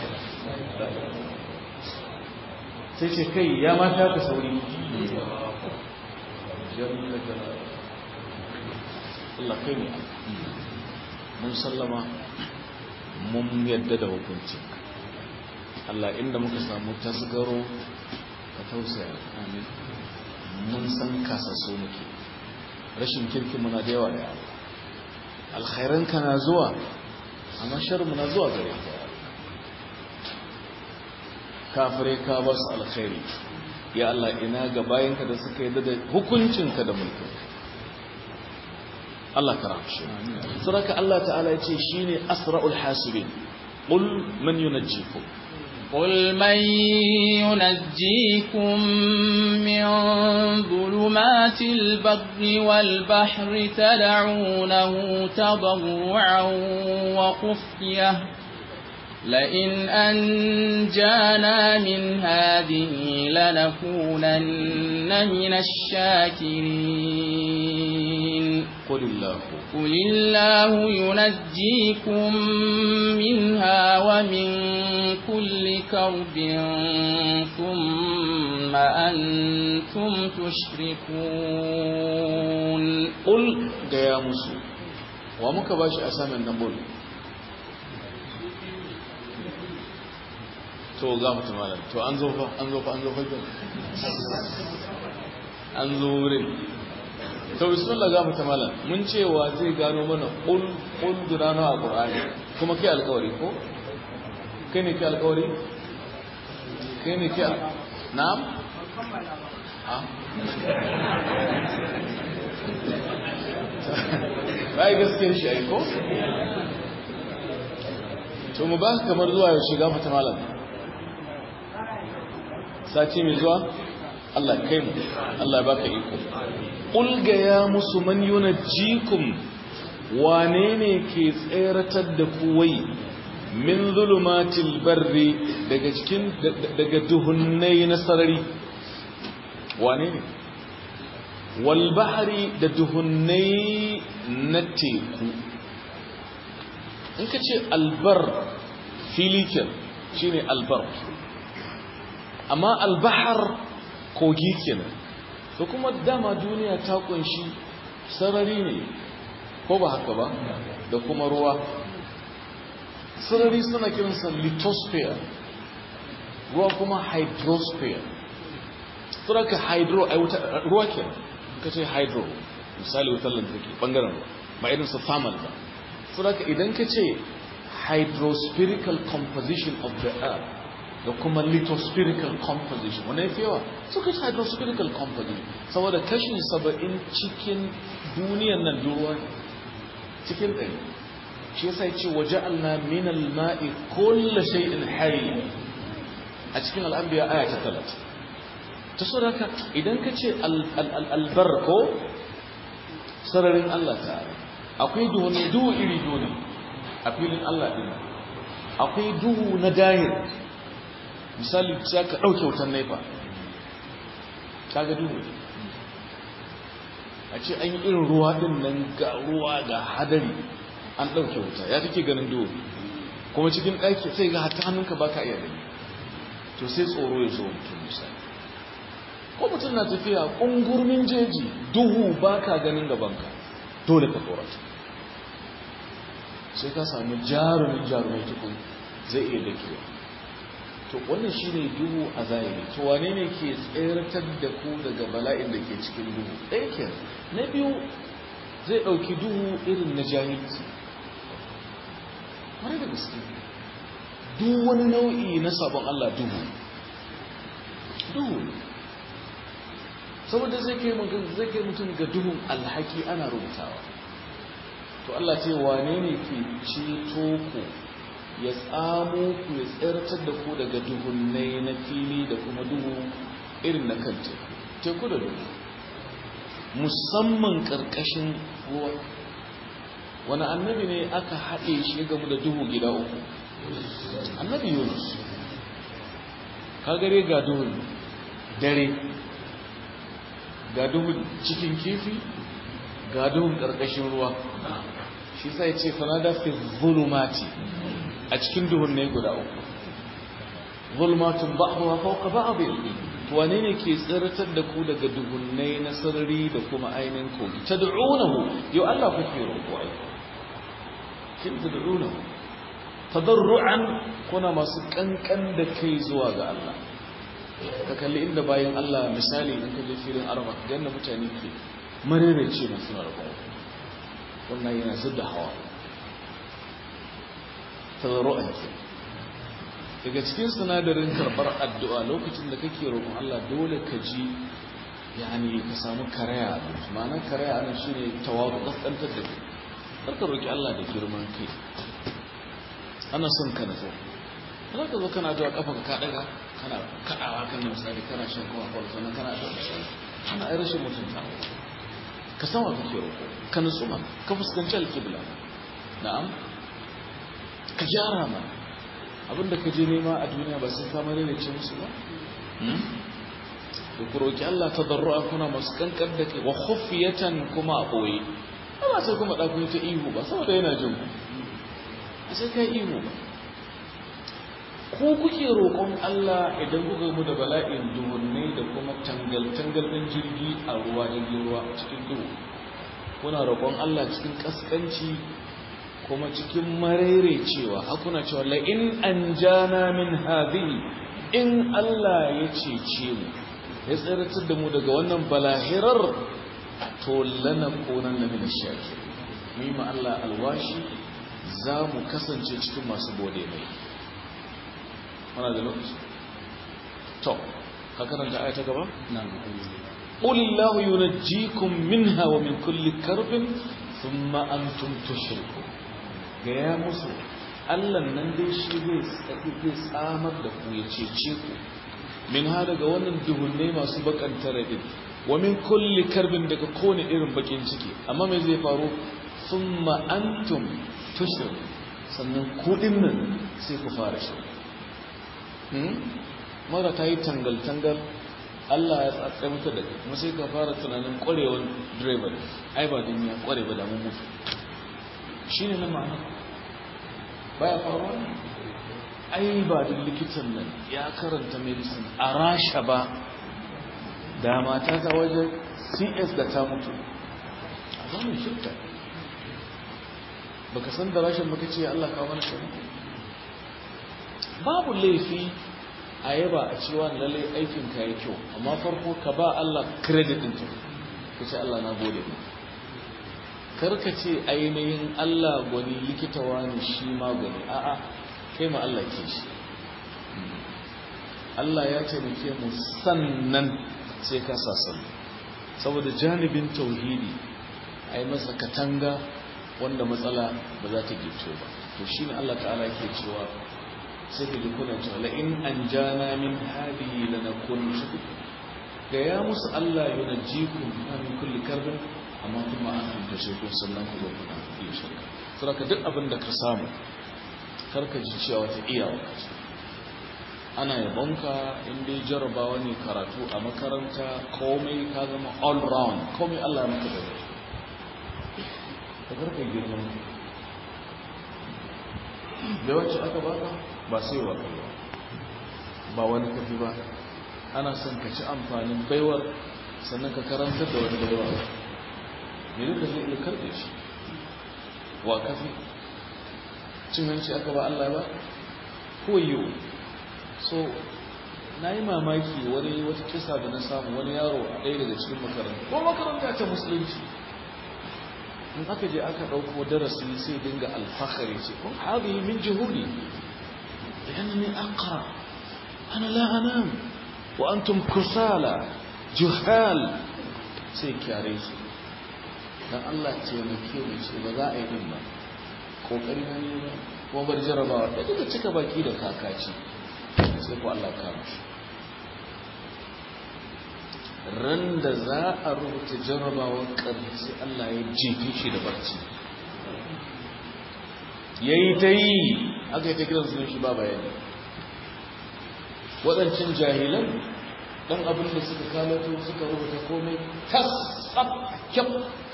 sai ce kai ya mata ka sauri Allah kai ne mun sallama mun yadda da hukunci Allah inda muka samu tasgaro ka tausaya amin mun san kasaso muke rashin kirkin muna da yawa da yawa alkhairan ka na zuwa amma sharmu na zuwa gare ka kafire ka ba su alkhairi ya Allah ina ga bayanka da suka yi da hukuncinka da mulkin Allah ka rahmshe saraka Allah ta'ala ya ce shine asra'ul hasibin qul man yunajjikum قل من ينجيكم من ظلمات البر والبحر تدعونه تضرعا وخفيه لئن أنجانا من هذه لنكونن من الشاكرين قل الله قل الله ينجيكم منها ومن كل كرب ثم أنتم تشركون قل يا مسو ومك باشي أسامي النبول to ga mutum malam to an zo fa an zo fa an zo fa an zo wurin to bismillah ga mutum malam mun cewa zai gano mana qul qul durana a qur'ani kuma kai alƙawari ko kai ne kai alƙawari kai ne ke na'am bai gaskiyar shi aiko to mu ba kamar zuwa yau shiga fata malam sati mai zuwa Allah kai mu Allah baka iko ulga ya musu man yunajjikum wane ne ke tseratar da kuwai min zulumatil barri daga cikin daga duhunnai na sarari wane ne wal bahri da duhunnai na teku in ka ce albar filikin shine albar amma albahar kogi kenan to kuma dama duniya ta kunshi sarari ne ko ba haka ba da kuma ruwa sarari suna kiransa lithosphere ruwa kuma hydrosphere suraka hydro ai wuta ruwa ke ka ce hydro misali wutar lantarki bangaren ruwa ba irin su thermal ba suraka idan ka ce hydrospherical composition of the earth da kuma lithospherical composition wanda ya fi yawa suka ce hydrospherical composition saboda kashi saba'in cikin duniyan nan ruwa cikin ɗari shi yasa ce waje Allah min al-ma'i kullu shay'in hayy a cikin al-anbiya aya ta 30 ta saboda idan ka ce albar ko sararin Allah ta'ala akwai duhu ne duhu iri duhu a filin Allah din akwai duhu na dahir misali sai ka dauke wutan naifa kaga duhu a ce an yi irin ruwa din nan ga ruwa ga hadari an dauke wuta ya kake ganin duhu kuma cikin ɗaki sai ga hatta hannunka baka iya gani to sai tsoro ya zo mutum misali ko mutum na tafiya ƙungurmin jeji duhu ba ka ganin gabanka dole ka tsorata sai ka sami jarumin jarumai tukun zai iya dakewa to wannan shi ne duhu a zahiri to wane ne ke tseratar da ku daga bala'in da ke cikin duhu ɗaya ke na biyu zai ɗauki duhu irin na jahilci wani da gaske duk wani nau'i na sabon Allah duhu duhu saboda zai kai zai kai mutum ga duhun alhaki ana rubutawa to Allah ce wane ne ke ceto ku ya tsamo ku ya tsirtar da ku daga duhunnai na fili da kuma duhu irin na kan teku teku da duhu musamman ƙarƙashin ruwa wani annabi ne aka haɗe shi game da duhu gida uku annabi yunus kagare ga duhun dare ga duhun cikin kifi ga duhun ƙarƙashin ruwa shi sai ce fanada fi zulumati a cikin duhun ne guda uku zulmatun ba'daha fawqa ba'd wane ne ke tsiratar da ku daga duhunnai na sarari da kuma ainihin kogi tad'unahu yau Allah kuke roƙo ai kin tad'unahu tadarru'an kuna masu kankan da kai zuwa ga Allah ka kalli inda bayan Allah misali in ka je filin arba yadda mutane ke marerece masu na rabon wannan yana zubda hawa tazarru'an ke daga cikin sinadarin karɓar addu'a lokacin da kake roƙon Allah dole ka ji yani ka samu karaya a ma'anar karaya a nan shi ne tawaru ƙasƙantar da kai karka roƙi Allah da girman kai ana son ka nazo za ka zo kana zuwa kafa ka daga kana kaɗawa kan misali kana shan kowa kwallo sannan kana da misali ana ai rashin mutunta ka san wa kake roƙo ka nutsu ma ka fuskanci alƙibla na'am ka gyara ma abinda ka je nema a duniya ba sai ka mare da ce musu ba da ku roƙi Allah ta darru'a kuna masu kankar da kai wa khufiyatan kuma a ɓoye ba sai kuma ɗaku ta ihu ba saboda yana jin ku sai ka ihu ba ko kuke roƙon Allah idan kuka mu da bala'in duhunne da kuma tangal-tangal ɗin jirgi a ruwa jirgin ruwa cikin duhu kuna roƙon Allah cikin ƙasƙanci kuma cikin marere cewa hakuna cewa la in anjana min hadhihi in Allah ya cece mu ya tsiratar da mu daga wannan balahirar to lana konan na min shakir mu ma Allah alwashi za mu kasance cikin masu gode mai muna da lokaci to ka karanta aya ta gaba na'am qul illahu yunajjikum minha wa min kulli karbin thumma antum tushrikun ga ya musu Allah nan dai shi zai tsaki zai tsamar da ku ya cece ku min ha daga wannan duhunne masu bakanta radin wa min kulli karbin daga kowane irin bakin ciki amma me zai faru thumma antum tushrikun sannan kudin nan sai ku fara shi mara ta yi tangal-tangal Allah ya tsatsai mata da kuma sai ka fara tunanin kwarewar direban ai ba din ya kware ba da mun mutu shi ne na ma'ana baya faruwa ai ba din likitan nan ya karanta medicine a rasha ba da mata ta wajen cs da ta mutu a zanen shirka baka san da rashin baka ce Allah kawo mana shi babu laifi a yaba a cewa lalle aikin ka yi kyau amma farko ka ba Allah credit din ka ce Allah na gode ma karka ce ainihin Allah gwani likita wani shi ma gwani a'a kai ma Allah ke shi Allah ya taimake mu sannan sai ka sa sannan saboda janibin tauhidi a yi masa katanga wanda matsala ba za ta gito ba to shine Allah ta'ala yake cewa sai ka ji kuna cewa la in anjana min hadihi lanakun shukur ga ya musu Allah yunajjikum min kulli karbin amma kuma an hanta shi ko sannan ku zo kuna iya shirka saboda duk abin da ka samu karka ji cewa wata iyawa ana yabonka in dai jarabawa ne karatu a makaranta komai ka zama all round komai Allah ya maka da ka karka girman da wacce aka baka ba sai wa kai ba wani kafi ba ana son ka ci amfanin baiwar sannan ka karantar da wani baiwa me duka zai iya karbe shi wa kafi cin hanci aka ba Allah ba koyo so na yi mamaki wani wata kisa da na samu wani yaro a ɗaya daga cikin makaranta ko makaranta ta musulunci in aka je aka ɗauko darasi sai dinga alfahari ce ko haɗe min jihuri da yanni akara ana la'anam wa antum kusala juhal sai kyare su don Allah ce muke mu ce ba za a yi din ba kokari na ne ba kuma bar jarabawa da duka cika baki da kakaci sai ko Allah kama shi ran da za a rubuta jarabawar ƙarfi Allah ya jefe shi da barci ya yi ta yi aka yi ta kiran sunan shi ba bayani waɗancan jahilan ɗan abin da suka kalato suka rubuta komai tas tsab kyau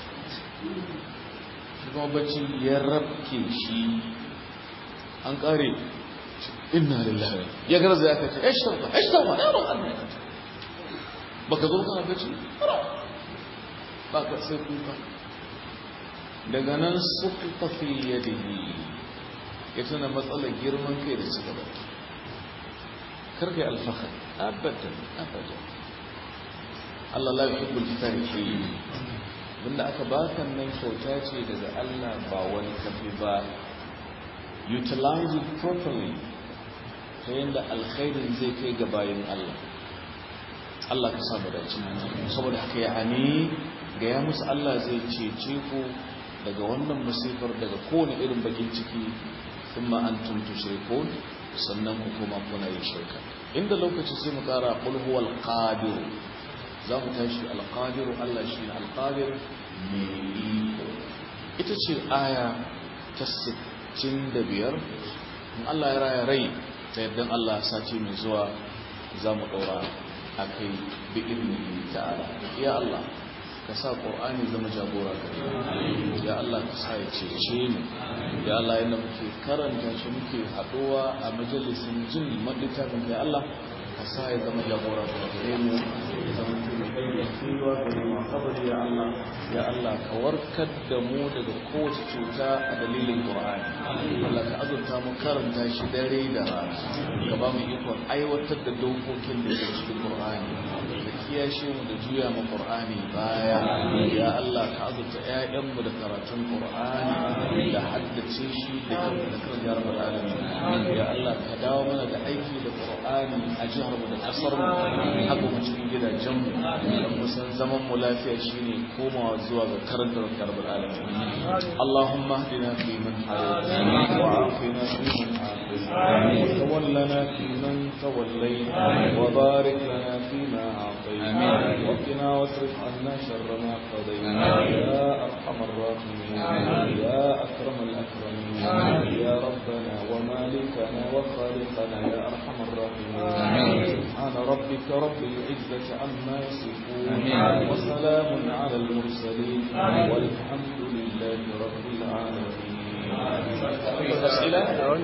shi kuma bacci ya rabke shi an ƙare inna lillahi ya garza ya kace ashtarfa ashtarfa ya ban Allah ya kace baka zo kana bacci ba ka sai kuka daga nan suka fi yadihi ya tuna matsalar girman kai da suka baki karka yi alfahar abadan abadan Allah la yuhibbu al-farihin abinda aka baka nan kyauta ce daga Allah ba wani kafi ba utilize it properly ta yadda alkhairin zai kai ga bayan Allah Allah ka samu dace saboda haka ya ani ga ya musu Allah zai cece ku daga wannan musifar daga kowane irin bakin ciki thumma antum tushrikun sannan ku kuma kuna yin shirka inda lokaci sai mu kara qul huwal qadir za mu tashi al qadir Allah shi al qadir ne iko ita ce aya ta 65 in Allah ya raya rai ta yadda Allah sati mai zuwa za mu ɗaura a kai bi ilmi ta'ala ya Allah ka sa ƙor'ani zama jagora gare ya Allah ka sa ya cece mu ya Allah yadda muke karanta shi muke haɗuwa a majalisin jin madlittafin ya Allah ka sa ya zama jagora gare mu ya zama kuma kai kiwa gare mu kabari ya Allah ya Allah ka warkar da mu daga kowace cuta a dalilin Qur'ani Allah ka azurta mu karanta shi dare da rana ka ba mu ikon aiwatar da dokokin da ke cikin Qur'ani da kiyashe mu da juya mu Qur'ani baya ya Allah ka azurta ƴaƴan mu da karatun Qur'ani da haddace shi da kan da kan ya rabbal alamin ya Allah ka dawo mana da aiki da Qur'ani a jihar mu da kasar mu haka mu cikin gidajen mu dan mu san zaman mu lafiya shine komawa zuwa ga karantar rabbal alamin Allahumma hdina fi man hadayt wa afina fi man afayt wa tawallana fi man tawallayt wa barik lana fi ma a'tayt wa qina wasrif 'anna sharra ma qadayt ya arhamar rahimin ya akram al-akramin ya rabbana wa malikana wa khaliqana ya arhamar rahimin سبحان ربك رب العزة عما يصفون وسلام على المرسلين والحمد لله رب العالمين أسئلة؟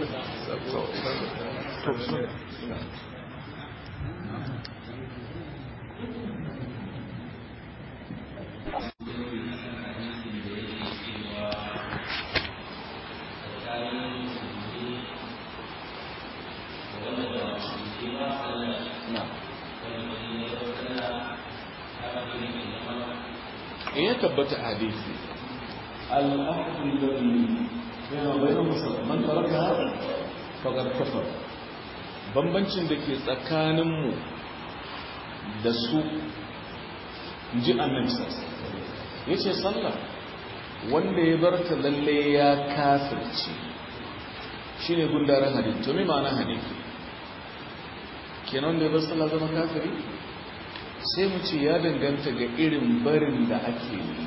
ya tabbata hadisi al'ahdu alladhi yana bayan musulman taraka faqad kafar bambancin da ke tsakaninmu da su ji annabi sallallahu yace sallah wanda ya bar ta lalle ya kafirce shine gundarin hadisi to me ma'ana hadisi kenan da ya bar sallah zama kafiri sai mu ce ya danganta ga irin barin da ake yi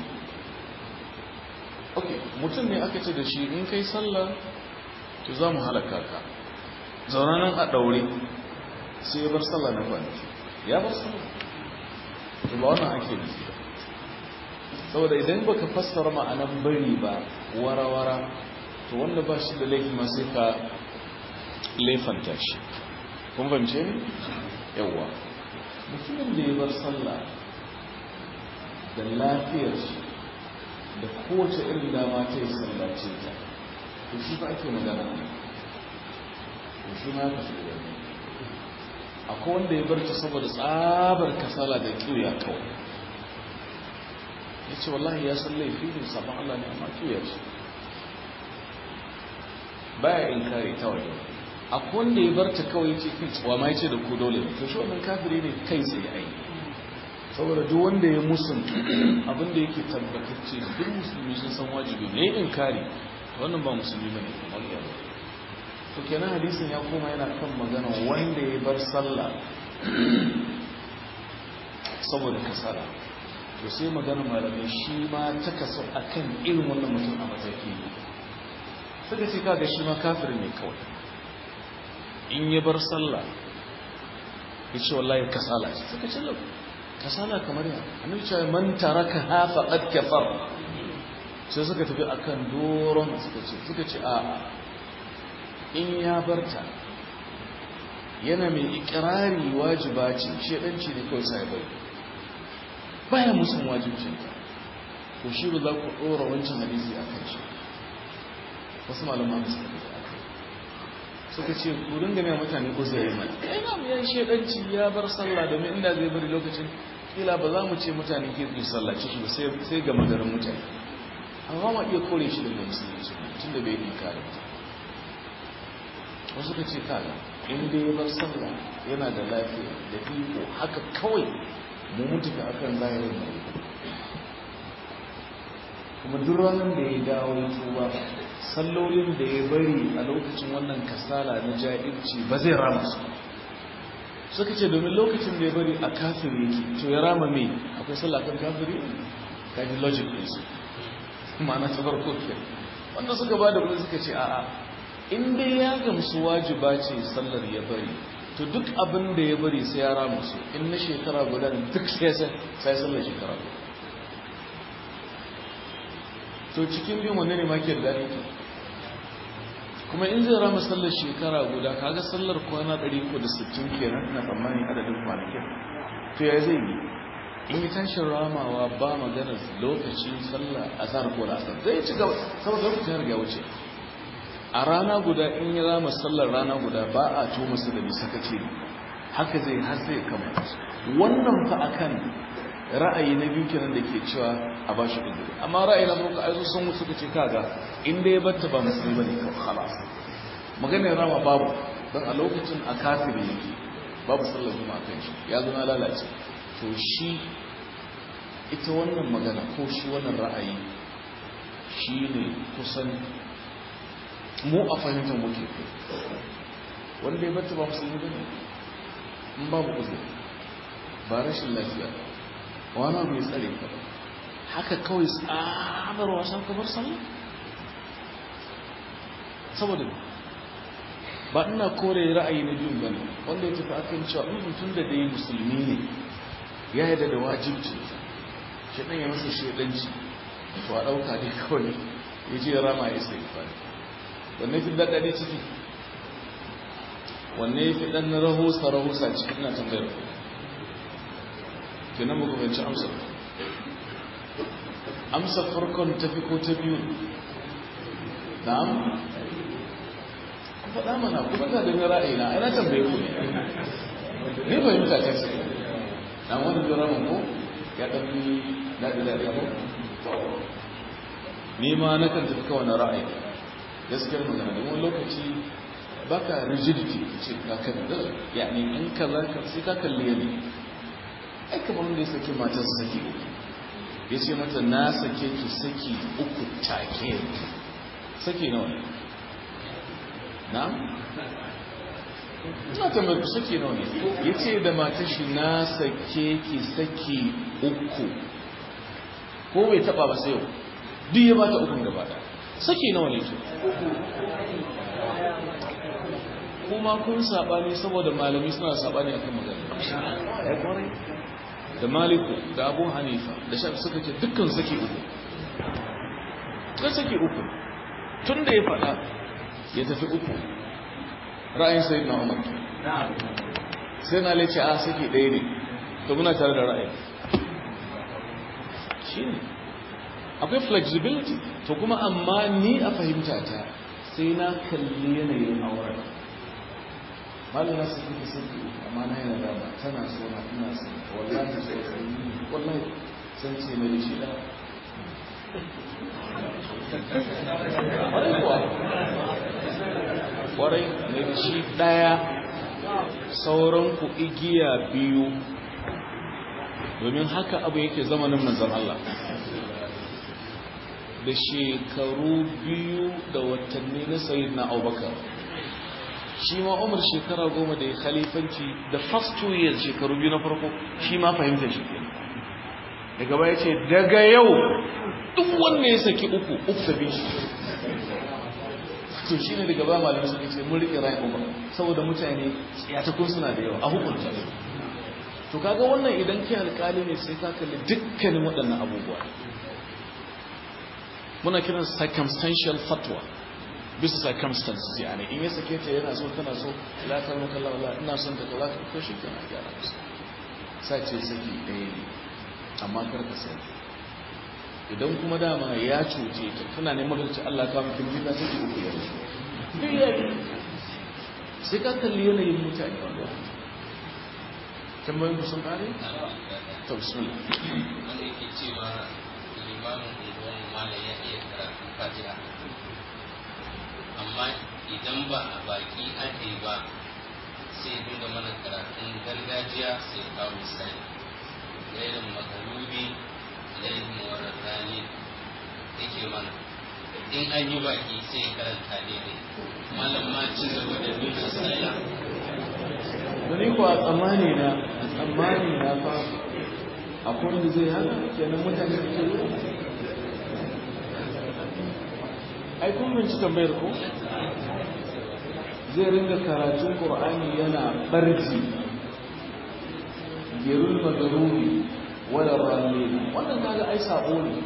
ok mutum ne aka ce da shi in kai sallah to za mu halaka ka zaune nan a ɗaure sai ya bar sallah na kwanaki ya bar sallah to ba wannan ake nufi ba saboda idan baka fassara ma'anan bari ba wara-wara to wanda ba shi da laifi ma sai ka laifanta shi kun fahimce ne yawwa mutumin da ya bar sallah da lafiyar shi da kowace irin dama ta yi sallace ta to shi ba ake magana ne to shi ma ka fi wani akwai wanda ya bar ta saboda tsabar kasala da kiwiya kawai ya ce wallahi ya san laifi ne sabon Allah ne amma kiwiya ce baya in kare ta waje akwai wanda ya bar ta kawai ya ce kai tsawa ma ya ce da ku dole to shi wannan kafiri ne kai tsaye ai saboda duk wanda ya musun abin da yake tabbatacce duk musulmi sun san wajibi ne in kare wannan ba musulmi bane wallahi to kenan hadisin ya koma yana kan magana wanda ya bar sallah saboda kasala to sai magana malamai shi ma ta kaso akan irin wannan mutum a mataki suka ce kaga shi ma kafirin ne kawai in ya bar sallah ya ce wallahi kasala ce suka ce lau kasala kamar ya annabi ce man taraka ha faqad kafar sai suka tafi akan doron suka ce suka ce a in ya barta yana mai ikirari wajiba ce shedanci ne kawai sai bai baya musun wajibcinta to shi ba za ku dora wancan hadisi akan shi wasu malaman suka tafi akan suka ce ku dinga mai mutane uzuri mai ina mu yan shedanci ya bar sallah domin inda zai bari lokacin kila ba za mu ce mutane ke su sallaci shi ba sai ga magarin mutane amma ma iya kore shi daga musulunci tun da bai inkari wasu ka ce kaga in dai ya bar sallah yana da lafiya da iko haka kawai mu mutu ka akan zahirin mai kuma duk ranar da ya dawo ya tuba sallolin da ya bari a lokacin wannan kasala na jahilci ba zai rama su suka ce domin lokacin da ya bari a kafiri yake to ya rama mai akwai sallah kan kafiri kaji logic ne su ma'ana ta farko ke wanda suka ba da kudi suka ce a'a in dai ya gamsu wajiba ce sallar ya bari to duk abin da ya bari sai ya rama su in na shekara guda duk sai sai sallar shekara guda to cikin biyun wanne ne maki da daɗi kuma in zai rama sallar shekara guda kaga sallar kwana 360 kenan na tsammani adadin kwanakin to ya zai yi in yi tashin ramawa ba maganar lokaci sallar azhar ko asar zai ci gaba saboda lokacin ya riga wuce a rana guda in ya rama sallar rana guda ba a to masa da bisa kace haka zai har zai kama wannan fa akan ra'ayi na biyu kenan da ke cewa a ba shi uzuri amma ra'ayi na farko aizo sun suka ce kaga inda ya batta ba musulmi bane kawai khalas maganar rama babu don a lokacin a kafiri yake babu sallar juma'a kan shi ya zo na lalace to shi ita wannan magana ko shi wannan ra'ayi shi ne kusan mu a fahimtar muke kai wanda ya bata ba musulmi bane in babu uzuri ba rashin lafiya wani abu ya tsare ka ba haka kawai tsabar wasan kamar sallah saboda ba ina kore ra'ayi na biyun bane wanda ya tafi akan cewa in mutum da dai musulmi ne ya yarda da wajibci shi dan ya masa shedanci to a dauka dai kawai ya je rama ya sai fa wanne fi da dade ciki wanne fi dan rahusa rahusa cikin na tambayar ku kenan muku fahimci amsar amsar farkon tafi ko ta biyu na'am faɗa mana kuma ta da ra'ayi na ina tambaye ku ne ni fahimta ta ce dan wani jiraman ko ya ɗafi daɗi daɗi ko ni ma na kan tafi kawai na ra'ayi gaskiyar magana don wani lokaci baka rigidity ce ka kan da yani in ka za ka sai ka kalli yadda ai kamar wanda ya saki matar saki ya ce mata na sake ki saki uku take saki nawa ne na? ina tambayar ku saki nawa ne ya ce da matar shi na sake ki saki uku ko bai taba ba sai yau duk ya bata ukun gaba da saki nawa ne to kuma kun sabani saboda malami suna sabani akan magana ya kwarai da maliku da abu hanifa da shafi suka ce dukkan saki uku da saki uku tun da ya faɗa ya tafi uku ra'ayin sai na umar sai na lece a saki ɗaya ne to muna tare da ra'ayin shi ne akwai flexibility to kuma amma ni a fahimta ta sai na kalli yanayin auren malin nasu kuka saki amma na yana dama tana so na ina so wallahi so sai wallahi san ce mai shi da kwarai mai shi daya sauran ku igiya biyu domin haka abu yake zamanin manzan Allah da shekaru biyu da watanni na sayi na abubakar shi ma umar shekara goma da ya khalifanci da first two years shekaru biyu na farko shi ma fahimta shi ke daga baya ce daga yau duk wanda ya saki uku uku tafi shi to shi ne daga ba malamai suka ce mun riƙe ra'ayin umar saboda mutane tsiyatakun suna da yawa a hukunta to kaga wannan idan kai alƙali ne sai ka kalli dukkanin waɗannan abubuwa muna kiran circumstantial fatwa bisa circumstances yani in ya sake ta yana so tana so la ta maka la la ina son ta kaza ko shi kana gyara musu sace saki ɗaya ne amma kar ka sai idan kuma dama ya cuce ta tana neman ta Allah ka miki miji saki uku ya sai ka kalli yanayin mutane wanda tambayin ku sun kare to bismillah wanda yake cewa limamin unguwan malam ya iya karatun fatiha amma idan ba a baki ake ba sai dinga mana karatun gargajiya sai kawo misali lairin makarubi lairin wararrani yake mana in an yi baki sai karanta daidai malam ma ci gaba da nuna sallah wani kuwa tsammani na tsammani na fa akwai wanda zai haka kenan mutane da ke yi ai kun binci tambayar ko zai ringa karatun qur'ani yana barci gerul madaruri wala rallin wannan kaga ai sabo ne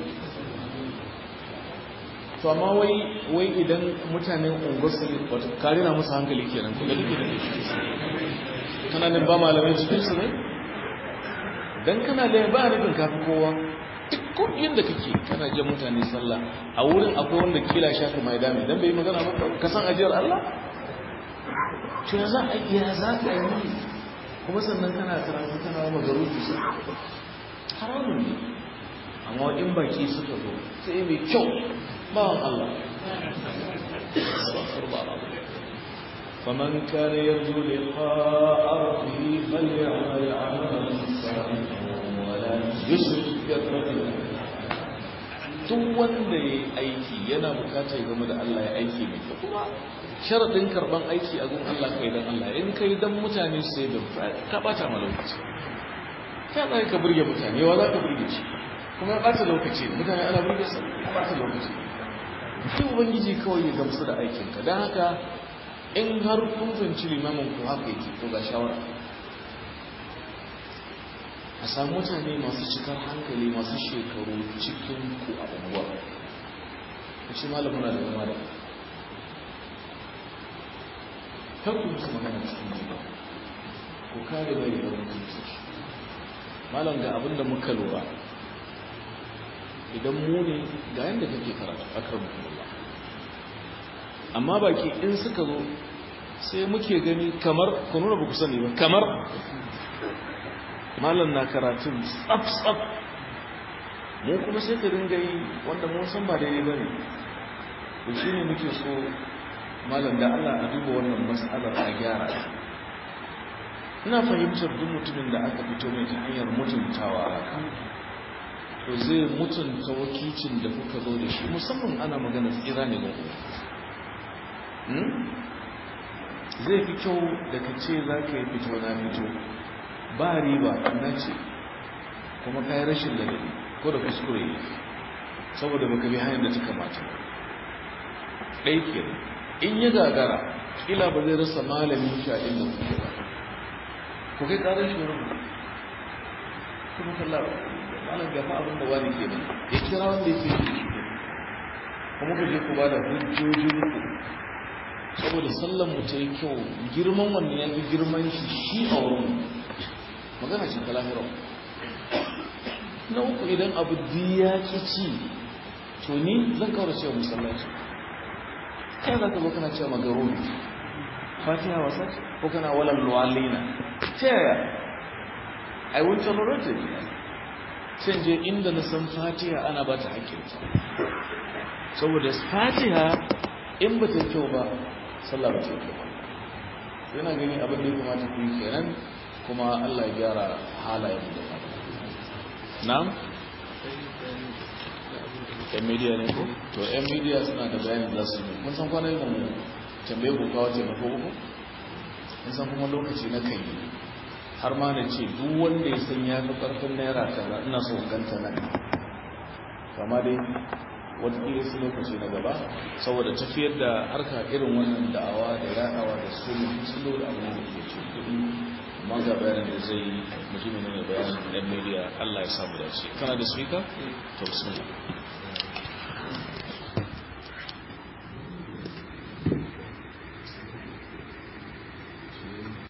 to amma wai wai idan mutanen unguwarsu wato kare na musu hankali kenan kuma duk da kana nan ba malamai cikin su ne dan kana da ba nufin kafi kowa duk ko yanda kake kana jin mutane sallah a wurin akwai wanda kila shafi mai dami dan bai magana ba ka san ajiyar Allah to ya za a ya za ka yi kuma sannan kana karatu kana wa magarutu haramun ne amma in baki suka zo sai mai kyau bawan Allah فمن كان يرجو لقاء ربه فليعمل عملا صالحا ولا يشرك بربه duk wanda ya yi aiki yana bukatar game da Allah ya aiki mai kyau kuma sharaɗin karɓan aiki a gun Allah kai don Allah in kai don mutane sai da ka ɓata ma lokaci ka tsaye ka burge mutane yawa za ka burge shi kuma ya ɓata lokaci mutane ana burge sa ya ɓata lokaci sai ubangiji kawai ya gamsu da aikinka don haka in har kun fahimci limamin ku haka yake to ga shawara a samu mutane masu cikar hankali masu shekaru cikin ku a unguwa ku ce malamuna da zama da kar ku musu magana cikin jiba ku kare mai da mutunci malam ga abin da muka lura idan mu ne ga yadda kake karatu a kan mutumullah amma baki in suka zo sai muke gani kamar ku nuna ba ku sani ba kamar malam na karatun tsaf-tsaf mu kuma sai ka dinga yi wanda mun san ba daidai ba ne to shi ne muke so malam da Allah a duba wannan mas'alar a gyara ina fahimtar duk mutumin da aka fito mai ta hanyar mutuntawa haka to zai mutunta wakilcin da kuka zo da shi musamman ana magana tsira ne ga zai fi kyau da ka ce za ka yi fito na fito ba riba na ce kuma ka yi rashin ladabi ko da kuskure ne saboda baka bi hanyar da ta kamata ɗai ke in yi gagara ƙila ba zai rasa malamin shi a inda kuke ba ku kai ƙarar shi wurin kuma kalla malam gafa abin da wani ke nan ya kira wanda ya ke kuma ku je ku ba da hujjojin ku saboda sallan mu ta yi kyau girman wannan ya fi girman shi shi a wurin magana ce ta lahira na uku idan abu diya ki ci to ni zan kawar cewa musallaci kai za ka zo kana cewa magarobi fatiha wasa ko kana walan luwalina ta yaya i will tolerate it sai je inda na san fatiha ana ba ta hakkinta saboda fatiha in ba ta kyau ba sallah ba ta kyau ba yana gani abin da ya kamata ku yi kenan kuma Allah ya gyara halayen da ba na'am yan media ne ko to yan media suna da bayanin za su yi kun san kwanan yin mu tambaye ku kawo taimako ku kun san kuma lokaci na kai har ma na ce duk wanda ya san ya fi karfin naira kaza ina so ganta nan kama dai wataƙila su lokaci na gaba saboda tafiyar da harka irin wannan da'awa da yaɗawa da su sun da abu ne da ke ce kuɗi amma ga bayanin da zai yi mutumin ne bayanin ɗan media Allah ya samu dace kana da speaker to bismillah